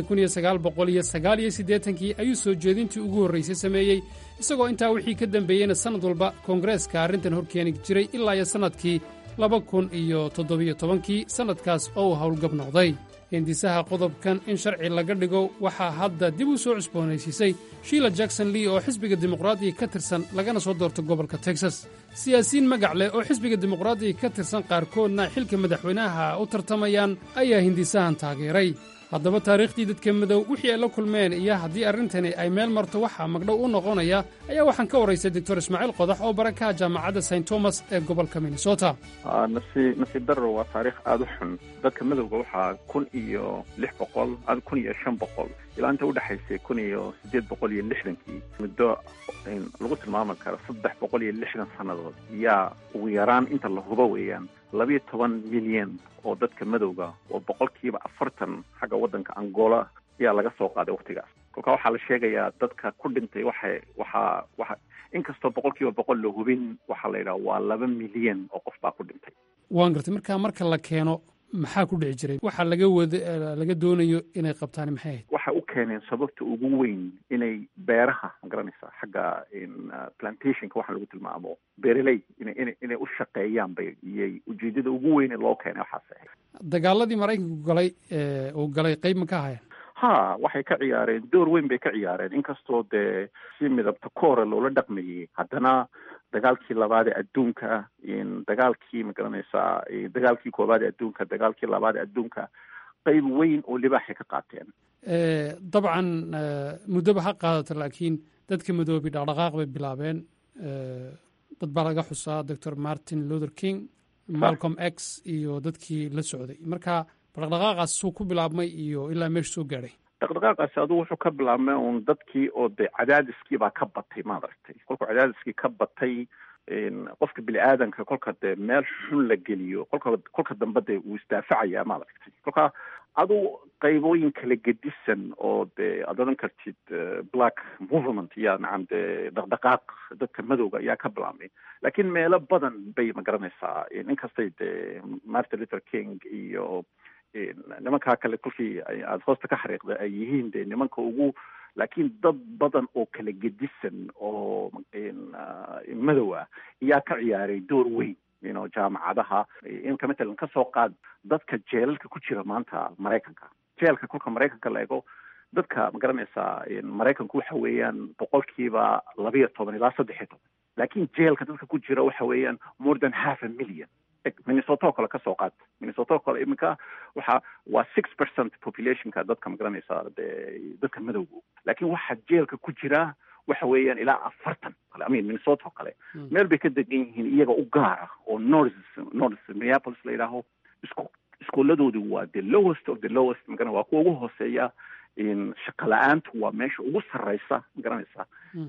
kii ayuu soo jeedintii ugu horraysay sameeyey isagoo intaa wixii ka dambeeyeyna sannad walba koongareeska arrintan hor keeni jiray ilaa iyo sannadkii laba kun iyo toddobiyo tobankii sannadkaas oo uu howlgab noqday hindisaha qodobkan in sharci laga dhigo waxaa hadda dib u soo cusboonaysiisay shiila jackson lee oo xisbiga dimuqraadiga ka tirsan lagana soo doorto gobolka texas siyaasiyiin magac leh oo xisbiga dimuqraadiga ka tirsan qaarkoodna xilka madaxweynaha u tartamayaan ayaa hindisahan taageeray haddaba taariikhdii dadka madow wixii ay la kulmeen iyo haddii arrintani ay meel marto waxaa magdhow u noqonaya ayaa waxaan ka waraystay doctor ismaaciil qodax oo barakaha jaamacadda st thomas ee gobolka minnesota nasiib darro waa taariikh aada u xun dadka madowga waxaa kun iyo lix boqol kun iyo shan boqol ilaa inta udhexaysay kun iyo sideed boqol iyo lixdankii muddo lagu tilmaami karo saddex boqol iyo lixdan sannadood yaa ugu yaraan inta la hubo weeyaan labiyo toban milyan oo dadka madowga oo boqolkiiba afartan xagga waddanka angola ayaa laga soo qaaday waktigaas kolka waxaa la sheegayaa dadka ku dhintay waxay waxaa waxa inkastoo boqolkiiba boqol la hubin waxaa la yidhaha waa laba milyan oo qof baa ku dhintay waan gartay marka marka la keeno maxaa ku dhici jiray waxa laga wada laga doonayo inay qabtaan maxay ahayd waxay u keeneen sababta ugu weyn inay beeraha ma garanaysaa xagga plantationka waxa lagu tilmaamo beeraley inay inay inay u shaqeeyaan bay iyay ujeedada ugu weyn ee loo keenay waxaas ahayd dagaaladii maraykanku galay uu galay qayb ma ka haya ha waxay ka ciyaareen door weyn bay ka ciyaareen inkastoo dee si midabta koora loola dhaqmayay haddana dagaalkii labaad ee adduunka dagaalkii ma garanaysaa dagaalkii koowaad ee adduunka dagaalkii labaad ee adduunka qayb weyn oo libaaxay ka qaateen dabcan muddoba ha qaadato laakiin dadka madoobi dhaqdhaqaaq bay bilaabeen dad baa laga xusaa doctor martin luther king malcolm x iyo dadkii la socday marka dhaqdhaqaaqaas suu ku bilaabmay iyo ilaa meesha soo gaadhay dhaqdhaqaaqaasi adugu wuxuu ka bilaabmay un dadkii oo dee cadaadiskii baa ka batay maad aragtay kolkuu cadaadiskii ka batay qofka bini aadanka kolka dee meel xun la geliyo kolka kolka dambe dee wuu isdaafacayaa maad aragtay kolka adu qaybooyin kala gedisan oo dee aad odhan kartid black movement yaa nacam dee dhaqdhaqaaq dadka madowga ayaa ka bilaabmay laakiin meelo badan bay ma garanaysaa inkastay dee martin luther king iyo nimankaa kale kolkii aada hoosta ka xariiqda ay yihiin dee nimanka ugu laakiin dad badan oo kala gedisan oo madow ah ayaa ka ciyaaray door weyn ino jaamacadaha inka matalan ka soo qaad dadka jeelalka ku jira maanta maraykanka jeelka kolka maraykanka la ego dadka ma garanaysaa maraykanku waxa weeyaan boqolkiiba labiyo toban ilaa saddex iyo toban laakiin jeelka dadka ku jira waxa weeyaan more than half a million minnesota oo kale ka soo qaad minnesota oo kale iminka waxa waa six percent populationka dadka ma garanaysaa dee dadka madowga laakiin waxaa jeelka ku jira waxa weeyaan ilaa afartan kale amin minnesota oo kale meel bay ka degan yihiin iyaga u gaara oo north north minneapolis la yidhaaho isku iskooladoodu waa the lowest of the lowest magara waa kuwa ugu hooseeya shaqa la-aantu waa meesha ugu sarreysa ma garanaysaa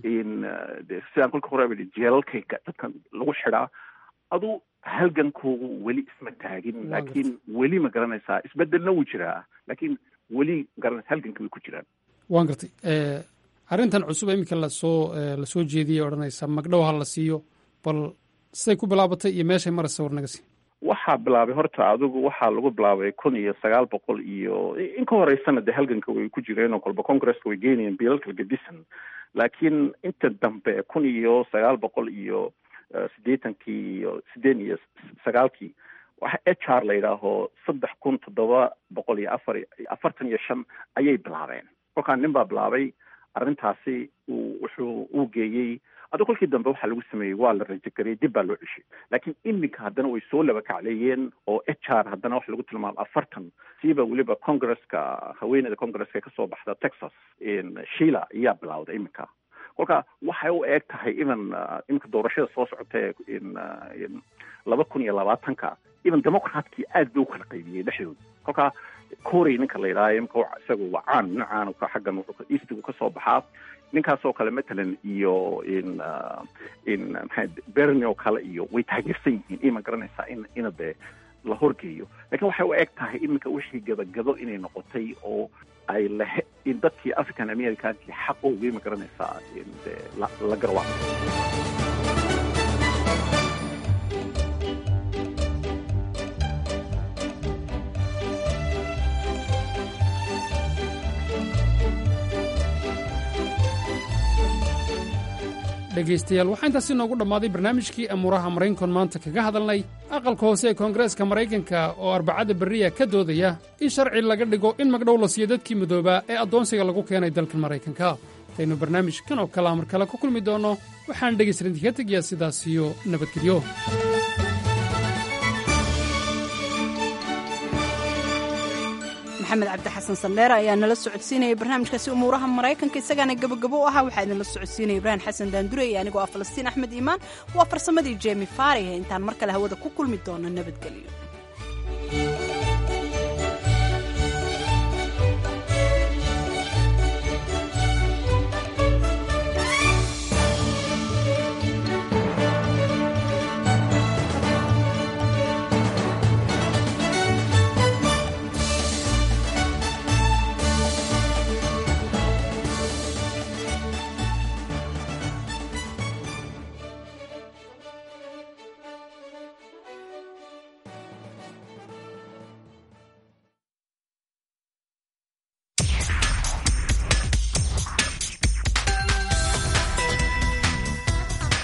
sidaan kolka hore ba jeelalkayga dadkan lagu xidhaa adu halgankoogu weli isma taagin laakiin weli ma garanaysaa isbedelna wuu jiraa laakiin weli magaranaysa halganka way ku jiraan waan gartay arrintan cusub iminka lasoo lasoo jeediyay odhanaysa magdhow ha la siiyo bal siday ku bilaabatay iyo meeshay maraysa war naga sii waxaa bilaabay horta adigu waxaa lagu bilaabay kun iyo sagaal boqol iyo in ka horeysana dee halganka way ku jireen oo kolba congresska way geynayeen biilalka gedisan laakiin inta dambe kun iyo sagaal boqol iyo siddeetankii iyo siddeed iyo sagaalkii waxa h r la yidhaaho saddex kun toddoba boqol iyo afar afartan iyo shan ayay bilaabeen kolkaa nin baa bilaabay arrintaasi uu wuxuu uu geeyey adu kolkii dambe waxaa lagu sameeyey waa la rajagariyey dib baa loo ceshay laakiin iminka haddana way soo laba kacleeyeen oo h r haddana waxa lagu tilmaamo afartan siiba weliba congresska haweeneyda congresska ee kasoo baxda texas shila ayaa bilawday iminka kolka waxay u eeg tahay even iminka doorashada soo socota ee laba kun iyo labaatanka even democratkii aad bay u kala qaybiyey dhexdooda kolka corey ninka la yidhaaha imika isaga waa caan nin caan ka xaggan eastigu kasoo baxaa ninkaasoo kale matalan iyo in in maxay berni oo kale iyo way taageersan yihiin ima garanaysaa in ina dee la horgeeyo lakiin waxay u eg tahay iminka wixii gabagabo inay noqotay oo ay lahe in dadkii african americankii xaqoogii ma garanaysaa dee la garwaa dhegaystayaal waxaa intaasi noogu dhammaaday barnaamijkii amuuraha maraynkon maanta kaga hadalnay aqalka hoose ee koongareeska maraykanka oo arbacada berriya ka doodaya in sharci laga dhigo in magdhow la siiyo dadkii madoobaa ee addoonsiga lagu keenay dalkan maraykanka intaynu barnaamijkan oo kale amar kale ku kulmi doonno waxaan dhegaysan idinka tegayaa sidaas iyo nabadgelyo maxamed cabdi xasan sandheere ayaa nala socodsiinayay barnaamijkaasi umuuraha maraykanka isagaana gabagabo u ahaa waxaa idinla socodsiinaya ibraahim xasan daandure iyo anigoo ah falastiin axmed iimaan waa farsamadii jemi faarihe intaan mar kale hawada ku kulmi doono nabadgelyo